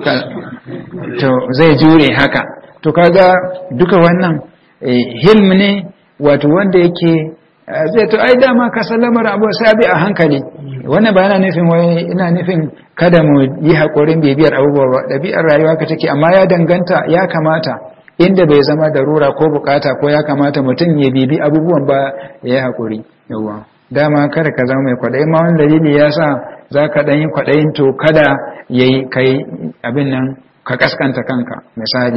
to zai jure haka to kaga duka wannan hilm ne wato wanda yake zai to ai dama ka sallamar abu sabi a hankali wannan ba yana nufin wai ina nufin kada mu yi haƙurin bibiyar abubuwa ba ɗabi'ar rayuwa ka take amma ya danganta ya kamata inda bai zama darura ko bukata ko ya kamata mutum ya bibi abubuwan ba ya yi haƙuri yawa dama kada ka zama mai kwaɗayi ma wani dalili ya sa za ka ɗan yi kwaɗayin to kada ya yi kai abin nan ka kaskanta kanka misali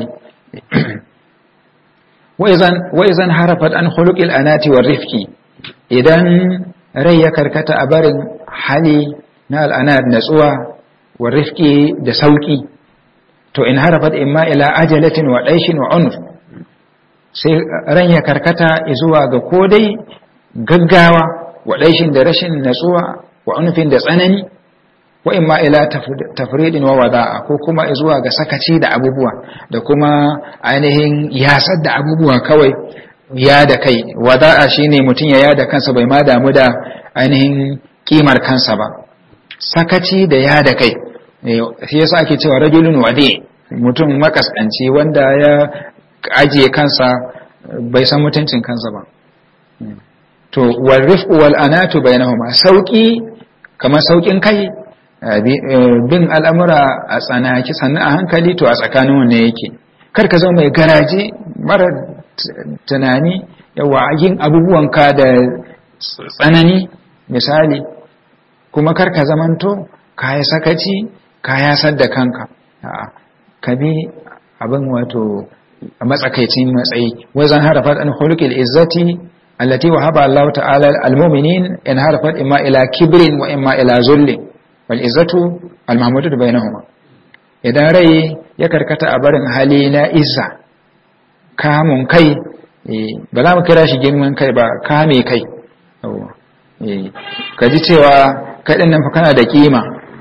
wa'izan harafat an hulukil anati wa rifki idan rai ya karkata a barin hali na al'anat natsuwa wa rifki da sauki to in harafat imma ila ajalatin wa ɗaishin wa unuf sai ran ya karkata zuwa ga kodai gaggawa wa ɗaishin da rashin natsuwa wa unufin da tsanani wa imma ila tafridin wa wada'a ko kuma zuwa ga sakaci da abubuwa da kuma ainihin yasar da abubuwa kawai ya da kai wada'a shine mutum ya yada kansa bai ma damu da ainihin kimar kansa ba sakaci da ya da kai shi yasa ake cewa rajulun wade mutum makaskanci wanda ya ajiye kansa bai san mutuncin kansa ba to wal rifqu wal anatu bainahuma sauki kamar saukin kai bin al'amura a tsanaki sannan a hankali to a tsakanin wanne yake kar ka zama mai garaje mara tunani yawa yin abubuwanka da tsanani misali kuma kar ka zamanto ka yi sakaci ka yasar da kanka ka bi abin wato a matsakaicin matsayi wazan harafat an hulukil izzati allati wahaba Allah ta'ala al-mu'minin in harafat imma ila kibrin wa imma ila zulli wal izzatu al-mahmudatu bainahuma idan rai ya karkata a barin hali na izza kamun kai ba za mu kira shi girman kai ba kame kai ka ji cewa kaɗin nan fa kana da kima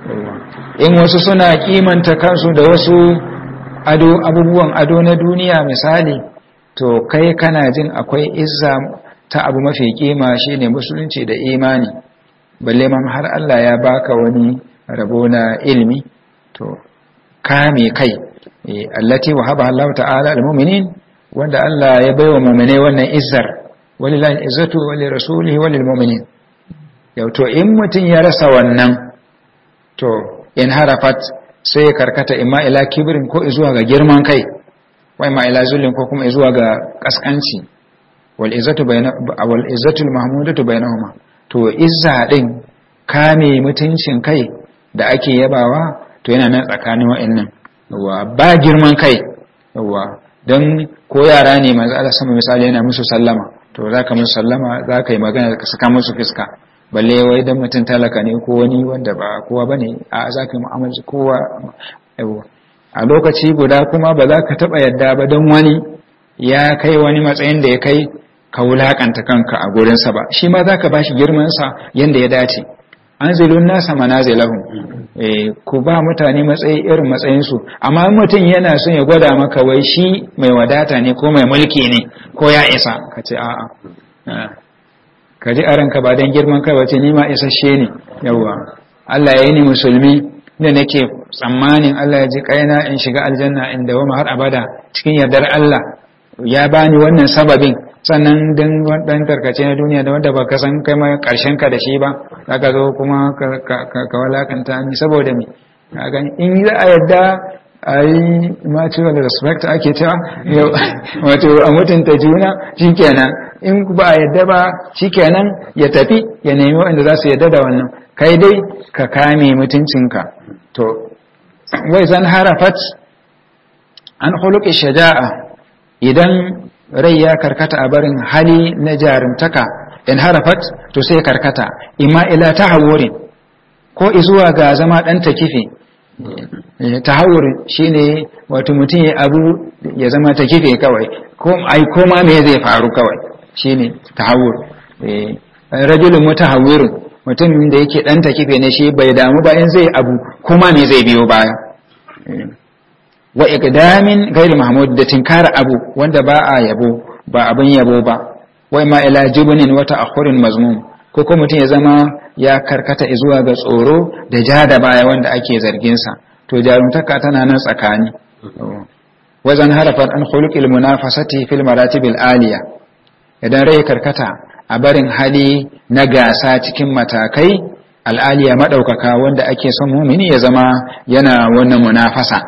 in wasu suna kimanta kansu da wasu ado abubuwan ado na duniya misali to kai kana jin akwai izza ta abu mafi kima shine musulunci da imani balle ma har Allah ya baka wani rabo na ilmi to kame kai allati wahaba Allah ta'ala al-mu'minin wanda Allah ya baiwa mu'mine wannan izzar walillahi izzatu wa li rasulihi wa lil mu'minin yau to in mutun ya rasa wannan to in harafat sai ya karkata imma ila kibrin ko zuwa ga girman kai wa imma ila zullin ko kuma zuwa ga kaskanci wal izzatu bayna wal izzatu al mahmudatu bainahuma to izza din kame mutuncin kai da ake yabawa to yana nan tsakanin wa'annan yawa ba girman kai yawa don ko yara ne manzo Allah sama misali yana musu sallama to zaka musu sallama zaka yi magana ka saka musu fiska balle wai dan mutum talaka ne ko wani wanda ba kowa bane a zaka yi mu'amala kowa yawa a lokaci guda kuma ba za ka taba yadda ba don wani ya kai wani matsayin da ya kai ka wulakanta kanka a gurinsa ba shi ma zaka bashi girman sa yanda ya dace anzilun nasa manazilahum eh ku ba mutane matsayi irin matsayin su amma mutum yana son ya gwada maka wai shi mai wadata ne ko mai mulki ne ko ya isa ka ce a'a ka ji aranka ba dan girman kai wace ni ma isasshe ne yawa Allah ya yi ni musulmi ne nake tsammanin Allah ya ji kaina in shiga aljanna inda wama har abada cikin yardar Allah ya bani wannan sababin sannan dan dan tarkace na duniya da wanda baka san kai ma karshen ka da shi ba zaka zo kuma ka walakanta ni saboda me kaga in za a yadda ai mutual respect ake cewa wato a mutunta juna shikenan in ba a yadda ba shikenan ya tafi ya nemi wanda za su yadda da wannan kai dai ka kame mutuncinka to wai zan harafat an khuluqi shaja'a idan rai ya karkata a barin hali na jarumtaka in harafat to sai karkata imma ila tahawurin ko izuwa ga zama dan takife tahawur shine wato mutum ya abu ya zama takife kawai ko ai koma me zai faru kawai shine tahawur rajulun mutahawwirun mutum da yake dan takife ne shi bai damu ba in zai abu kuma me zai biyo baya wa iqdamin gairi mahmud da tinkara abu wanda ba a yabo ba abin yabo ba wai ma ila jibnin wa ta'akhurin mazmum ko ko mutum ya zama ya karkata zuwa ga tsoro da ja da baya wanda ake zargin sa to jarumtaka tana nan tsakani wazan harafan an khuluqil munafasati fil maratibil aliya idan rai karkata a barin hali na gasa cikin matakai al'aliya madaukaka wanda ake son mumini ya zama yana wannan munafasa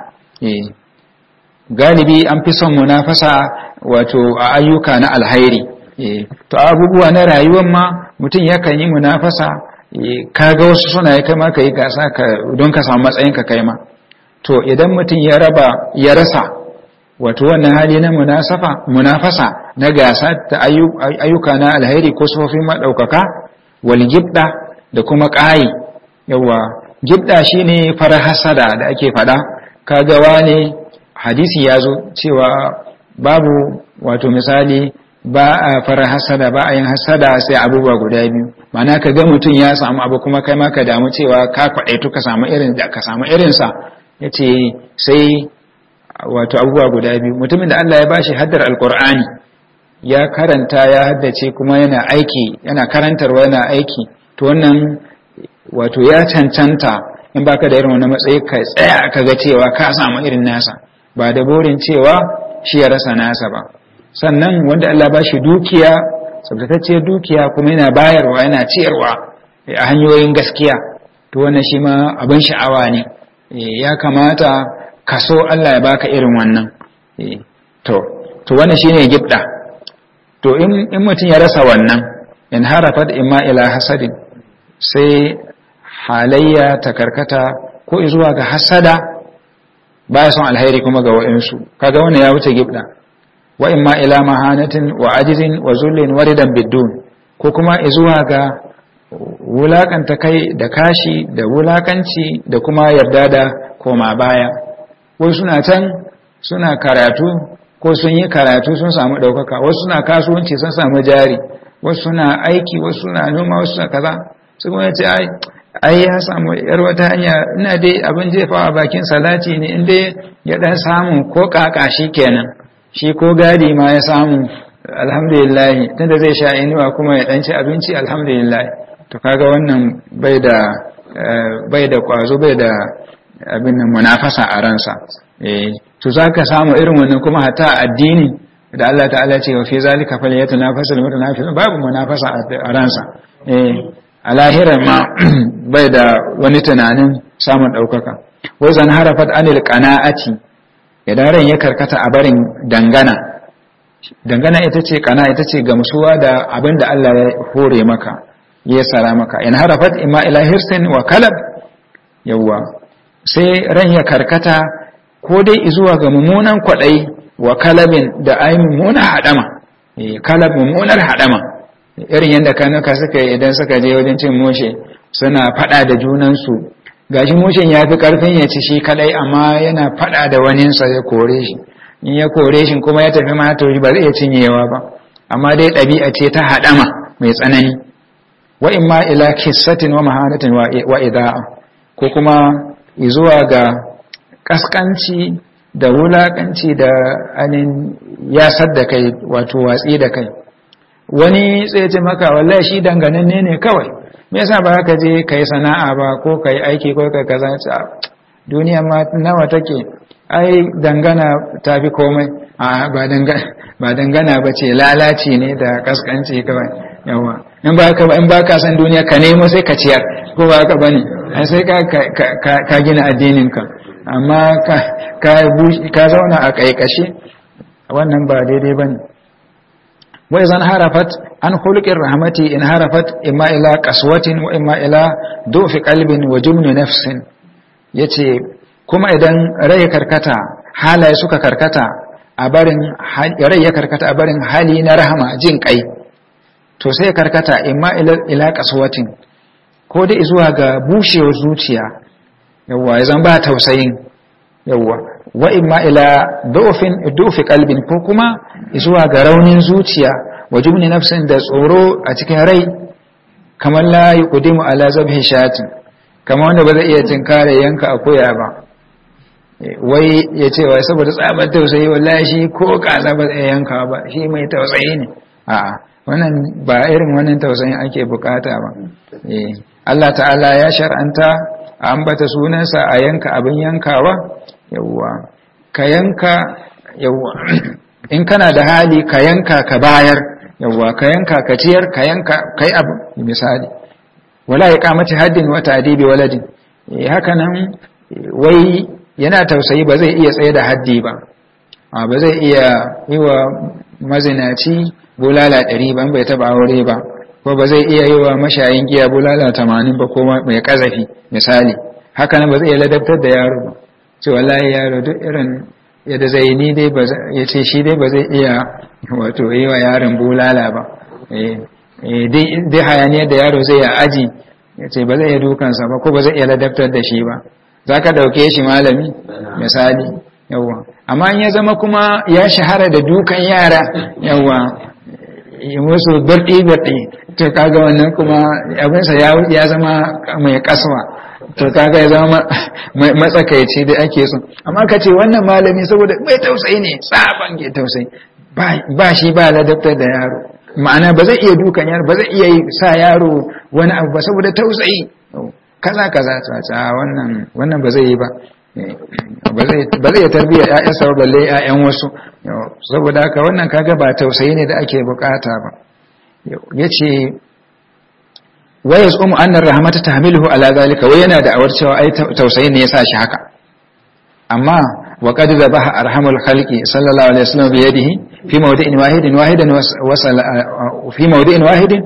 galibi an fi son munafasa wato a ayyuka na alhairi to abubuwa na rayuwar ma mutum yakan yi munafasa kaga wasu suna ya kai ka yi gasa don ka samu matsayin ka kai ma to idan mutum ya raba ya rasa wato wannan hali na munasafa munafasa na gasa ta ayyuka na alhairi ko sufofin maɗaukaka wal gibda da kuma ƙayi yawa gibda shine fara hasada da ake faɗa kaga wane hadisi ya zo cewa babu wato misali ba a fara hasada ba a yin hasada sai abubuwa guda biyu mana ka ga mutum ya samu abu kuma kai ma ka damu cewa ka kwaɗaitu ka samu irin da ka samu irinsa ya ce sai wato abubuwa guda biyu mutumin da Allah ya bashi haddar alkur'ani ya karanta ya haddace kuma yana aiki yana karantarwa yana aiki to wannan wato ya cancanta in baka da irin wani matsayi ka tsaya ka ga cewa ka samu irin nasa ba da burin cewa shi ya rasa nasa ba sannan wanda Allah ba shi dukiya tsabtatacciyar dukiya kuma yana bayarwa yana ciyarwa a hanyoyin gaskiya to wannan shi ma abin sha'awa ne ya kamata ka so Allah ya baka irin wannan to to wannan shine gibda to in in mutum ya rasa wannan in harafat imma ila hasadin sai halayya ta karkata ko zuwa ga hasada baya son alheri kuma ga wa'insu kaga wannan ya wuce gibda wa imma ila mahanatin wa ajizin wa zullin waridan biddun ko kuma zuwa ga wulakanta kai da kashi da wulakanci da kuma yarda da koma baya wasu suna can suna karatu ko sun yi karatu sun samu ɗaukaka wasu suna kasuwanci sun samu jari wasu suna aiki wasu suna noma wasu suna kaza su kuma ce ai ai ya samu yar wata hanya ina dai abin jefawa bakin salati ne inda ya dan samu ko kaka shi kenan shi ko gadi ma ya samu alhamdulillah tunda zai sha inuwa kuma ya dan ci abinci alhamdulillah to kaga wannan bai da bai da kwazo bai da abin nan munafasa a ransa eh to zaka samu irin wannan kuma hatta addini da Allah ta'ala ce wa fi zalika falyatanafasul mutanafisun babu munafasa a ransa eh a lahirar ma bai da wani tunanin samun ɗaukaka wai zan harafat anil qana'ati idan ran ya karkata a barin dangana dangana ita ce kana ita ce gamsuwa da abin da Allah ya hore maka ya sara maka in harafat imma ila hirsin wa kalab yawwa sai ran ya karkata ko dai zuwa ga mummunan kwaɗayi wa kalabin da ai mummunar haɗama kalab mummunar haɗama irin yadda kanuka suka yi idan suka je wajen cin moshe suna faɗa da junansu gashi moshen ya fi ƙarfin ya ci shi kadai amma yana faɗa da waninsa ya kore shi in ya kore shi kuma ya tafi mata ba zai iya cinyewa ba amma dai ɗabi'a ce ta haɗama mai tsanani wa imma ila kissatin wa mahanatin wa ida'a ko kuma zuwa ga kaskanci da wulakanci da anin yasar da kai wato watsi da kai wani sai ce maka wallahi shi dangananne ne kawai me yasa ba ka je kai sana'a ba ko kai aiki ko kai kaza duniya ma nawa take ai dangana tafi komai a ba dangana ba dangana ba ce lalaci ne da kaskanci kawai yawa in ba ka in ba ka san duniya ka nemo sai ka ciyar ko ba ka bane ai sai ka ka gina addinin ka amma ka ka ka zauna a kaikashe wannan ba daidai bane wa idan harafat an khuluqir rahmati in harafat imma ila qaswatin wa imma ila dufi qalbin wa jumni nafsin yace kuma idan rai karkata halaye suka karkata a barin rai ya karkata a barin hali na rahama jin kai to sai karkata imma ila ila qaswatin ko dai zuwa ga bushewar zuciya yawa zan ba tausayin yawa wa imma ila dufin dufi qalbin ko kuma zuwa ga raunin zuciya wa jumni nafsin da tsoro a cikin rai kamar la yuqdimu ala zabhi shatin kamar wanda ba zai iya tinkare yanka akuya ba wai ya ce wai saboda tsabar tausayi wallahi shi ko kaza ba zai yanka ba shi mai tausayi ne a'a wannan ba irin wannan tausayin ake bukata ba Allah ta'ala ya shar'anta a ambata sunansa a yanka abin yankawa yawwa ka yanka yawwa in kana da hali ka yanka ka bayar yawwa ka yanka ka ciyar ka yanka kai abu misali wala ya kamace haddin wata adibi waladin haka nan wai yana tausayi ba zai iya tsaye da haddi ba ba zai iya yi wa mazinaci bulala ɗari ban bai taɓa aure ba ko ba zai iya yi wa mashayin giya bulala tamanin ba ko mai ƙazafi misali haka nan ba zai iya ladabtar da yaro ba ce wallahi yaro duk irin yadda zai ni dai ba ya ce shi dai ba zai iya wato yi wa yaron bulala ba dai hayaniyar da yaro zai ya aji ya ce ba zai iya dukansa ba ko ba zai iya ladabtar da shi ba za ka ɗauke shi malami misali yawwa amma in ya zama kuma ya shahara da dukan yara yawwa musu birɗi-birɗi to kaga wannan kuma abinsa ya zama mai kaswa to kaga ya zama matsakaici da ake so amma ka ce wannan malami saboda mai tausayi ne tsaban ke tausayi ba shi ba ladabtar da yaro ma'ana ba zai iya dukan yaro ba zai iya sa yaro wani abu ba saboda tausayi kaza kaza ta wannan wannan ba zai yi ba ba zai tarbiya ƴaƴansa ba balle ƴaƴan wasu saboda haka wannan kaga ba tausayi ne da ake bukata ba yace wayas umu annar rahmata tahmiluhu ala zalika wai yana da awar cewa ai tausayi ne yasa shi haka amma wa qad zabaha arhamul khalqi sallallahu alaihi wasallam bi yadihi fi mawdi'in wahidin wahidan wa fi mawdi'in wahidin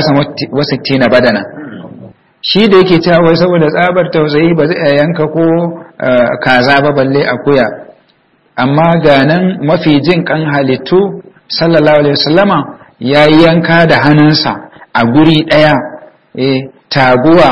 63 badana shi da yake cewa wai saboda tsabar tausayi ba zai yanka ko kaza ba balle akuya amma ga nan mafi jin kan halittu sallallahu alaihi wasallama ya yanka da hannunsa a guri ɗaya e, taguwa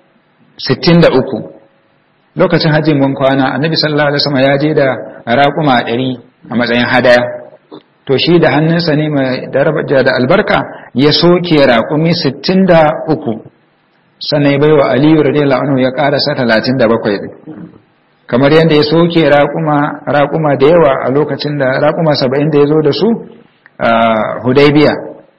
63 lokacin hajjin mun kwana annabi sallallahu alaihi wasallam ya je da raƙuma 100 a matsayin hadaya to shi da hannunsa ne mai daraja da albarka ya soke raƙumi 63 sannan ya bai wa aliyu radiyallahu anhu ya karasa 37 kamar yadda ya soke raƙuma da yawa a lokacin da raƙuma 70 da ya zo da su a hudaybiya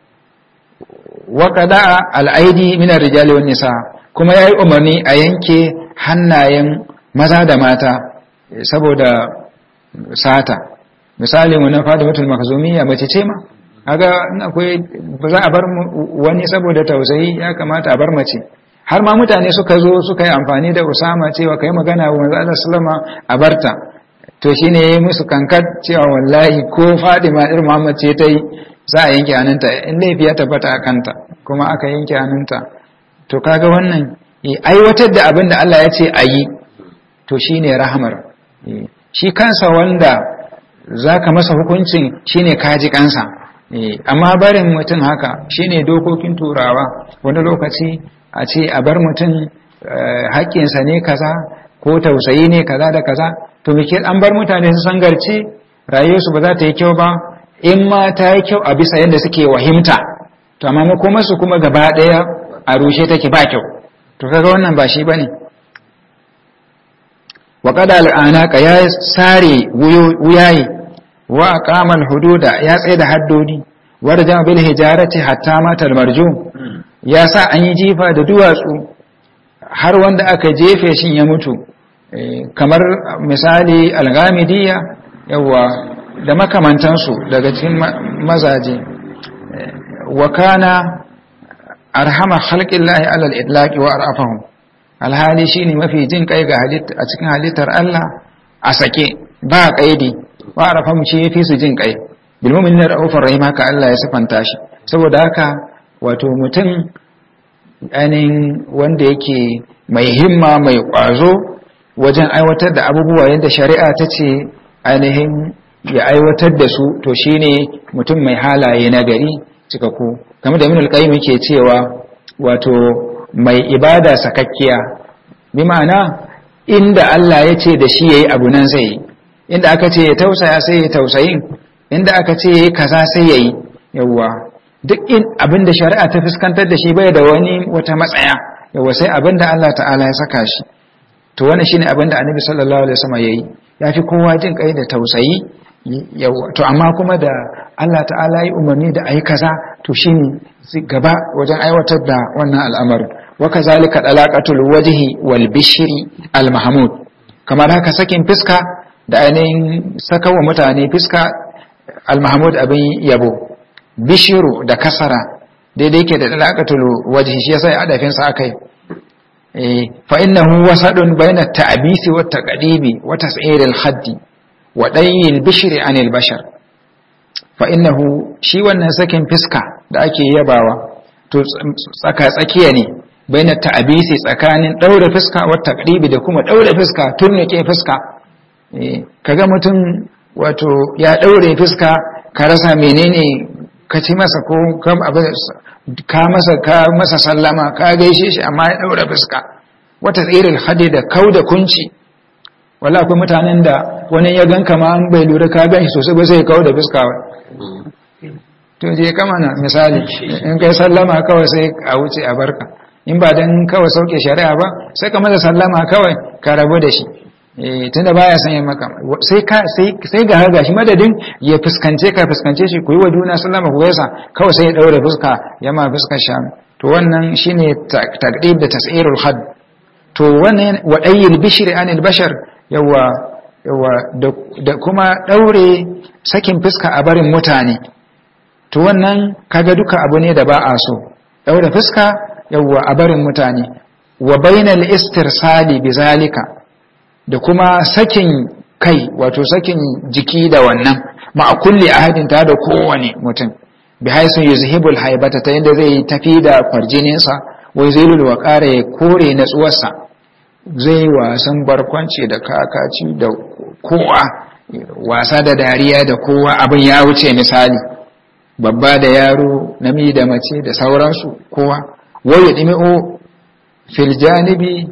wa qada al-aidi min ar-rijali wan nisa kuma yayi umarni a yanke hannayen maza da mata saboda sata misali mu na Fatimatul Makhzumiyya mace ce ma kaga in akwai ba za a bar wani saboda tausayi ya kamata a bar mace har ma mutane suka zo suka yi amfani da Usama cewa kai magana wa manzo Allah sallama a barta to shine yayi musu kankat cewa wallahi ko Fatima ir Muhammad ce ta yi za a yanke hannunta in laifi ya tabbata a kanta kuma aka yanke hannunta to kaga wannan aiwatar da abin da Allah ya ce a yi to shine rahamar shi kansa wanda zaka masa hukuncin shine kaji kansa amma barin mutum haka shine dokokin turawa wani lokaci a ce a bar mutum haƙƙinsa ne kaza ko tausayi ne kaza da kaza to muke an bar mutane su san garci rayuwarsu ba za ta yi kyau ba in ma ta yi kyau a bisa yadda suke wahimta to amma makomarsu kuma gaba ɗaya a rushe take ba kyau to kaga wannan ba shi ba ne wa kada al'anaka ya sare wuyaye wa aqamal hududa ya tsaye da haddodi warja bil hijarati hatta matal marjum ya sa an yi jifa da duwatsu har wanda aka jefe shi ya mutu kamar misali algamidiya yawa da makamantansu daga cikin mazaje wa kana arhama khalqillahi alal itlaqi wa arafahum alhali shine mafi jin kai ga halitta a cikin halittar Allah a sake ba kaidi wa arafahum shi yafi su jin kai bil mu'minina ra'ufur rahim haka Allah ya sifanta shi saboda haka wato mutum ainihin wanda yake mai himma mai ƙwazo wajen aiwatar da abubuwa yadda shari'a ta ce ainihin ya aiwatar da su to shine mutum mai halaye na gari cikakku kamar da minul qayyim yake cewa wato mai ibada sakakkiya bi ma'ana inda Allah ya ce da shi yayi abu nan zai inda aka ce ya tausaya sai ya tausayin inda aka ce yayi kaza sai yayi yawwa duk in abin da shari'a ta fuskantar da shi bai da wani wata matsaya yawa sai abin da Allah ta'ala ya saka shi to wannan shine abin da annabi sallallahu alaihi wasallam yayi ya fi kowa jin kai da tausayi yawa to amma kuma da Allah ta'ala yi umarni da ayi kaza to shine gaba wajen aiwatar da wannan al'amarin wa kazalika dalaqatul wajhi wal bishri al mahmud kamar haka sakin fiska da ainihin sakawa mutane fiska al mahmud abin yabo bishiru da kasara daidai yake da dalaqatul wajhi shi yasa adafin sa akai eh fa innahu wasadun baina ta'bisi wa taqdibi wa tas'ir al-haddi wa dayil bishri anil bashar fa innahu shi wannan sakin fiska da ake yabawa to tsaka tsakiya ne baina ta'bisi tsakanin daure fiska wa taqdibi da kuma daure fiska turnike fiska eh kaga mutum wato ya daure fiska ka rasa menene ka ci masa ko ka masa ka masa sallama ka gaishe shi amma ya daura fuska wata tsirin hadi da kau da kunci wala akwai mutanen da wani ya gan kama an bai lura ka gan shi sosai ba sai kau da fuska ba to je kama na misali in kai sallama kawai sai a wuce a barka in ba dan kawai sauke shari'a ba sai ka masa sallama kawai ka rabu da shi tunda baya son yin maka sai ka sai sai ga haga shi madadin ya fuskance ka fuskance shi ku yi wa juna sallama ku gaisa kawai sai ya daure fuska ya ma fuskar sham to to wannan shine taqdib da tas'irul had to wannan wadayyil bishri anil bashar yawa yawa da kuma daure sakin fuska a barin mutane to wannan kaga duka abu ne da ba a so daure fuska yawa a barin mutane wa bainal istirsali bizalika da kuma sakin kai wato sakin jiki da wannan ma kulli ahadin ta da kowane mutum bi haisu yuzhibul haibata ta yadda zai tafi da kwarjininsa wai zai lulwa ƙara ya kore natsuwarsa zai wasan barkwanci da kakaci da kowa wasa da dariya da kowa abin ya wuce misali babba da yaro namiji da mace da sauransu kowa wai ya ɗimi'o fil janibi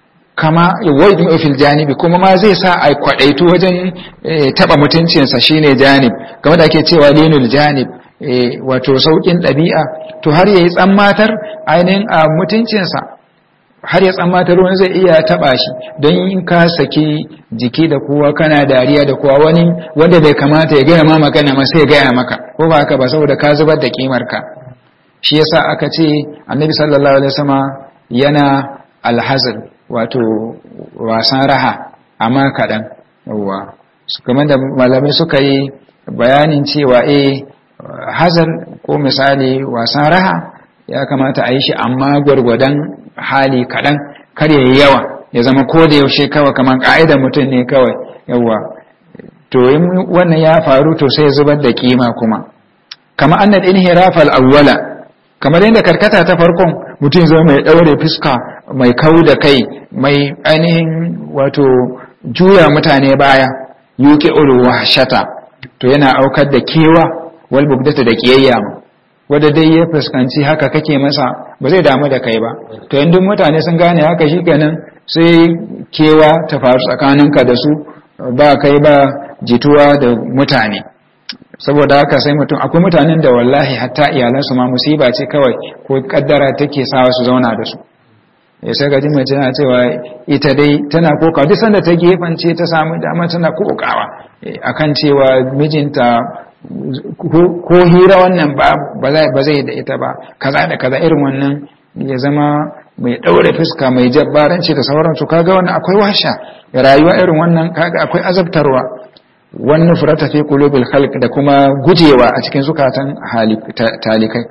kama wai ɗimi'o fil janibi kuma ma zai sa a kwaɗaitu wajen taɓa mutuncinsa shine janib game da ake cewa linul janib wato sauƙin ɗabi'a to har ya yi tsammatar ainihin a mutuncinsa har ya tsammatar wani zai iya taɓa shi don in ka saki jiki da kowa kana dariya da kowa wani wanda bai kamata ya gaya ma magana ma sai gaya maka ko ba haka ba saboda ka zubar da kimarka shi yasa aka ce annabi sallallahu alaihi wasallam yana alhazr wato wasan raha amma kaɗan yawwa kamar da malamai suka yi bayanin cewa eh hazar ko misali wasan raha ya kamata a yi shi amma gwargwadon hali kaɗan kar ya yi yawa ya zama ko da yaushe kawai kamar ƙa'idar mutum ne kawai yawa to in wannan ya faru to sai zubar da kima kuma kama annal inhirafa al-awwala kamar yadda karkata ta farkon mutum zama mai ɗaure fuska mai kau da kai mai ainihin wato juya mutane baya yuki ulu wahshata to yana aukar da kewa wal bugdata da kiyayya wanda dai ya fuskanci haka kake masa ba zai damu da kai ba to yanzu mutane sun gane haka shikenan sai kewa ta faru tsakaninka da su ba kai ba jituwa da mutane saboda haka sai mutum akwai mutanen da wallahi hatta iyalansu ma musiba ce kawai ko kaddara take sawa su zauna da su ya sai gaji mace na cewa ita dai tana kokawa duk sanda ta gefance ta samu dama tana kokawa akan cewa mijinta ko hira wannan ba zai da ita ba kaza da kaza irin wannan ya zama mai ɗaure fuska mai jabbaranci da sauransu kaga wannan akwai washa rayuwa irin wannan kaga akwai azabtarwa wannan furata fi qulubil khalq da kuma gujewa a cikin zukatan talikai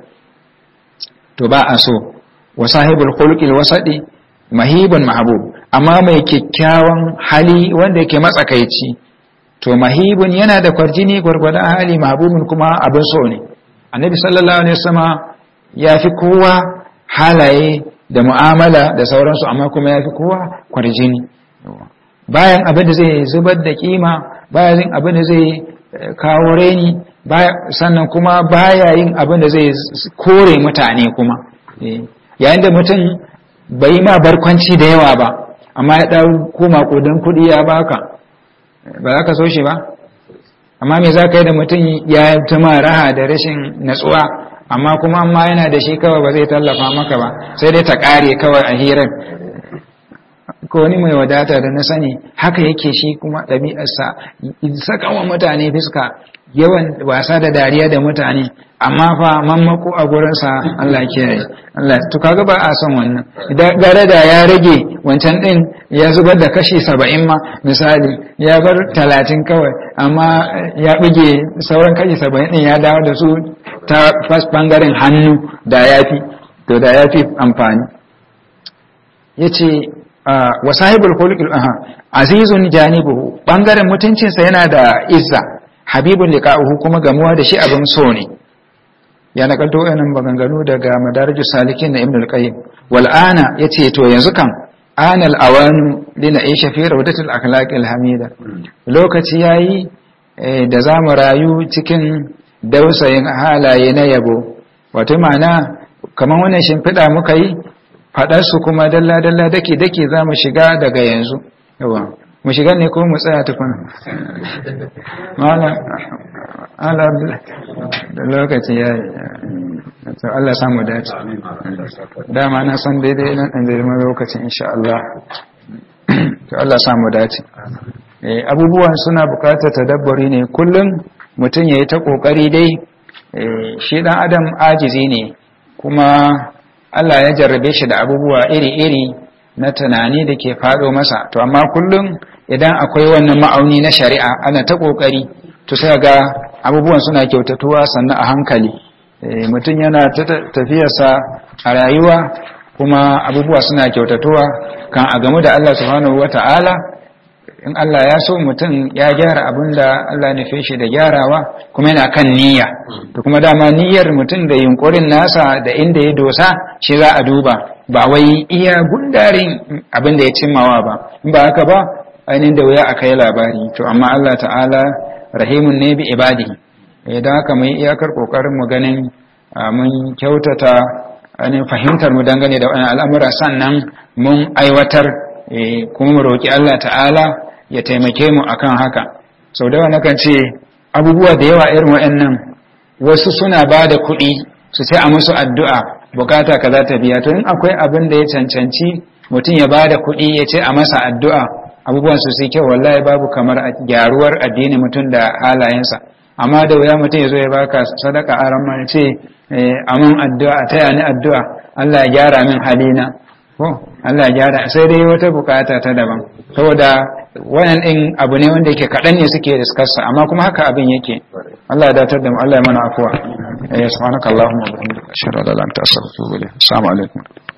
to ba a so wa sahibul khuluqil wasadi mahibun mahbub amma mai kyakkyawan hali wanda yake matsakaici to mahibun yana da kwarjini gwargwadon hali mahbubun kuma abin so ne annabi sallallahu alaihi wasallam ya fi kowa halaye da mu'amala da sauransu amma kuma ya fi kowa kwarjini bayan abin da zai zubar da kima bayan yin abin da zai kawo reni sannan kuma baya yin abin da zai kore mutane kuma yayin da mutum bai ma barkwanci da yawa ba amma ya ɗau koma ƙudan kuɗi ya baka ba za ka so shi ba amma me za ka yi da mutum ya ta ma raha da rashin natsuwa amma kuma amma yana da shi kawai ba zai tallafa maka ba sai dai ta ƙare kawai a hirar ko wani mai wadata da na sani haka yake shi kuma ɗabi'arsa saka wa mutane fiska yawan wasa da dariya da mutane amma fa mammako a gurinsa Allah kiyaye Allah to kaga ba a son wannan gare da ya rage wancan din ya zubar da kashi saba'in ma misali ya bar talatin kawai amma ya bige sauran kashi saba'in din ya dawo da su ta bangaren hannu da yafi to da yafi amfani yace wa sahibul khuluqil aha azizun janibuhu bangaren mutuncinsa yana da izza habibun liqa'uhu kuma gamuwa da shi abin so ne ya nakalto wannan maganganu daga madarijus salikin na ibnul qayyim wal ana yace to yanzu kan ana al awanu lina aisha fi rawdatil akhlaqil hamida lokaci yayi da zamu rayu cikin dausayin halaye na yabo wato ma'ana kamar wannan shimfiɗa muka yi faɗarsu kuma dalla-dalla dake-dake za mu shiga daga yanzu yawa mu shiga ne ko mu tsaya tukuna ala da lokaci ya yi Allah samu dace dama na san daidai nan ɗan zirma lokacin insha Allah to Allah samu dace abubuwan suna bukatar tadabbari ne kullum mutum ya yi ta ƙoƙari dai shi ɗan adam ajizi ne kuma Allah ya jarrabe shi da abubuwa iri-iri na tunani da ke faɗo masa to amma kullum idan akwai wannan ma'auni na shari'a ana ta ƙoƙari to sai ga abubuwan suna kyautatuwa sannan a hankali mutum yana ta tafiyarsa a rayuwa kuma abubuwa suna kyautatuwa kan a gamu da Allah subhanahu wata'ala in Allah ya so mutum ya gyara abin da Allah nufe shi da gyarawa kuma yana kan niyya to kuma dama niyyar mutum da yunkurin nasa da inda ya dosa shi za a duba ba wai iya gundarin abin da ya cimmawa ba in ba haka ba ainihin da wuya a kai labari to amma Allah ta'ala rahimun ne bi ibadihi idan haka mai iyakar kokarin mu ganin mun kyautata ainihin fahimtar mu dangane da wani al'amura sannan mun aiwatar kuma mu roƙi Allah ta'ala ya taimake mu akan haka sau da yawa nakan ce abubuwa da yawa irin waɗannan wasu suna ba da kuɗi su ce a musu addu'a bukata ka za ta biya to in akwai abin da ya cancanci mutum ya ba da kuɗi ya ce a masa addu'a abubuwan su sai kyau wallahi babu kamar gyaruwar addini mutum da halayensa amma da wuya mutum ya zo ya baka sadaka a ran ce amin addu'a taya ni addu'a Allah ya gyara min halina ko Allah ya gyara sai dai wata bukata ta daban saboda wannan din abu ne wanda yake kaɗan ne suke diskarsa amma kuma haka abin yake Allah ya datar da mu Allah ya mana afuwa eh subhanakallahumma wa bihamdika ashhadu an la ilaha illa anta astaghfiruka wa atubu ilayk assalamu alaikum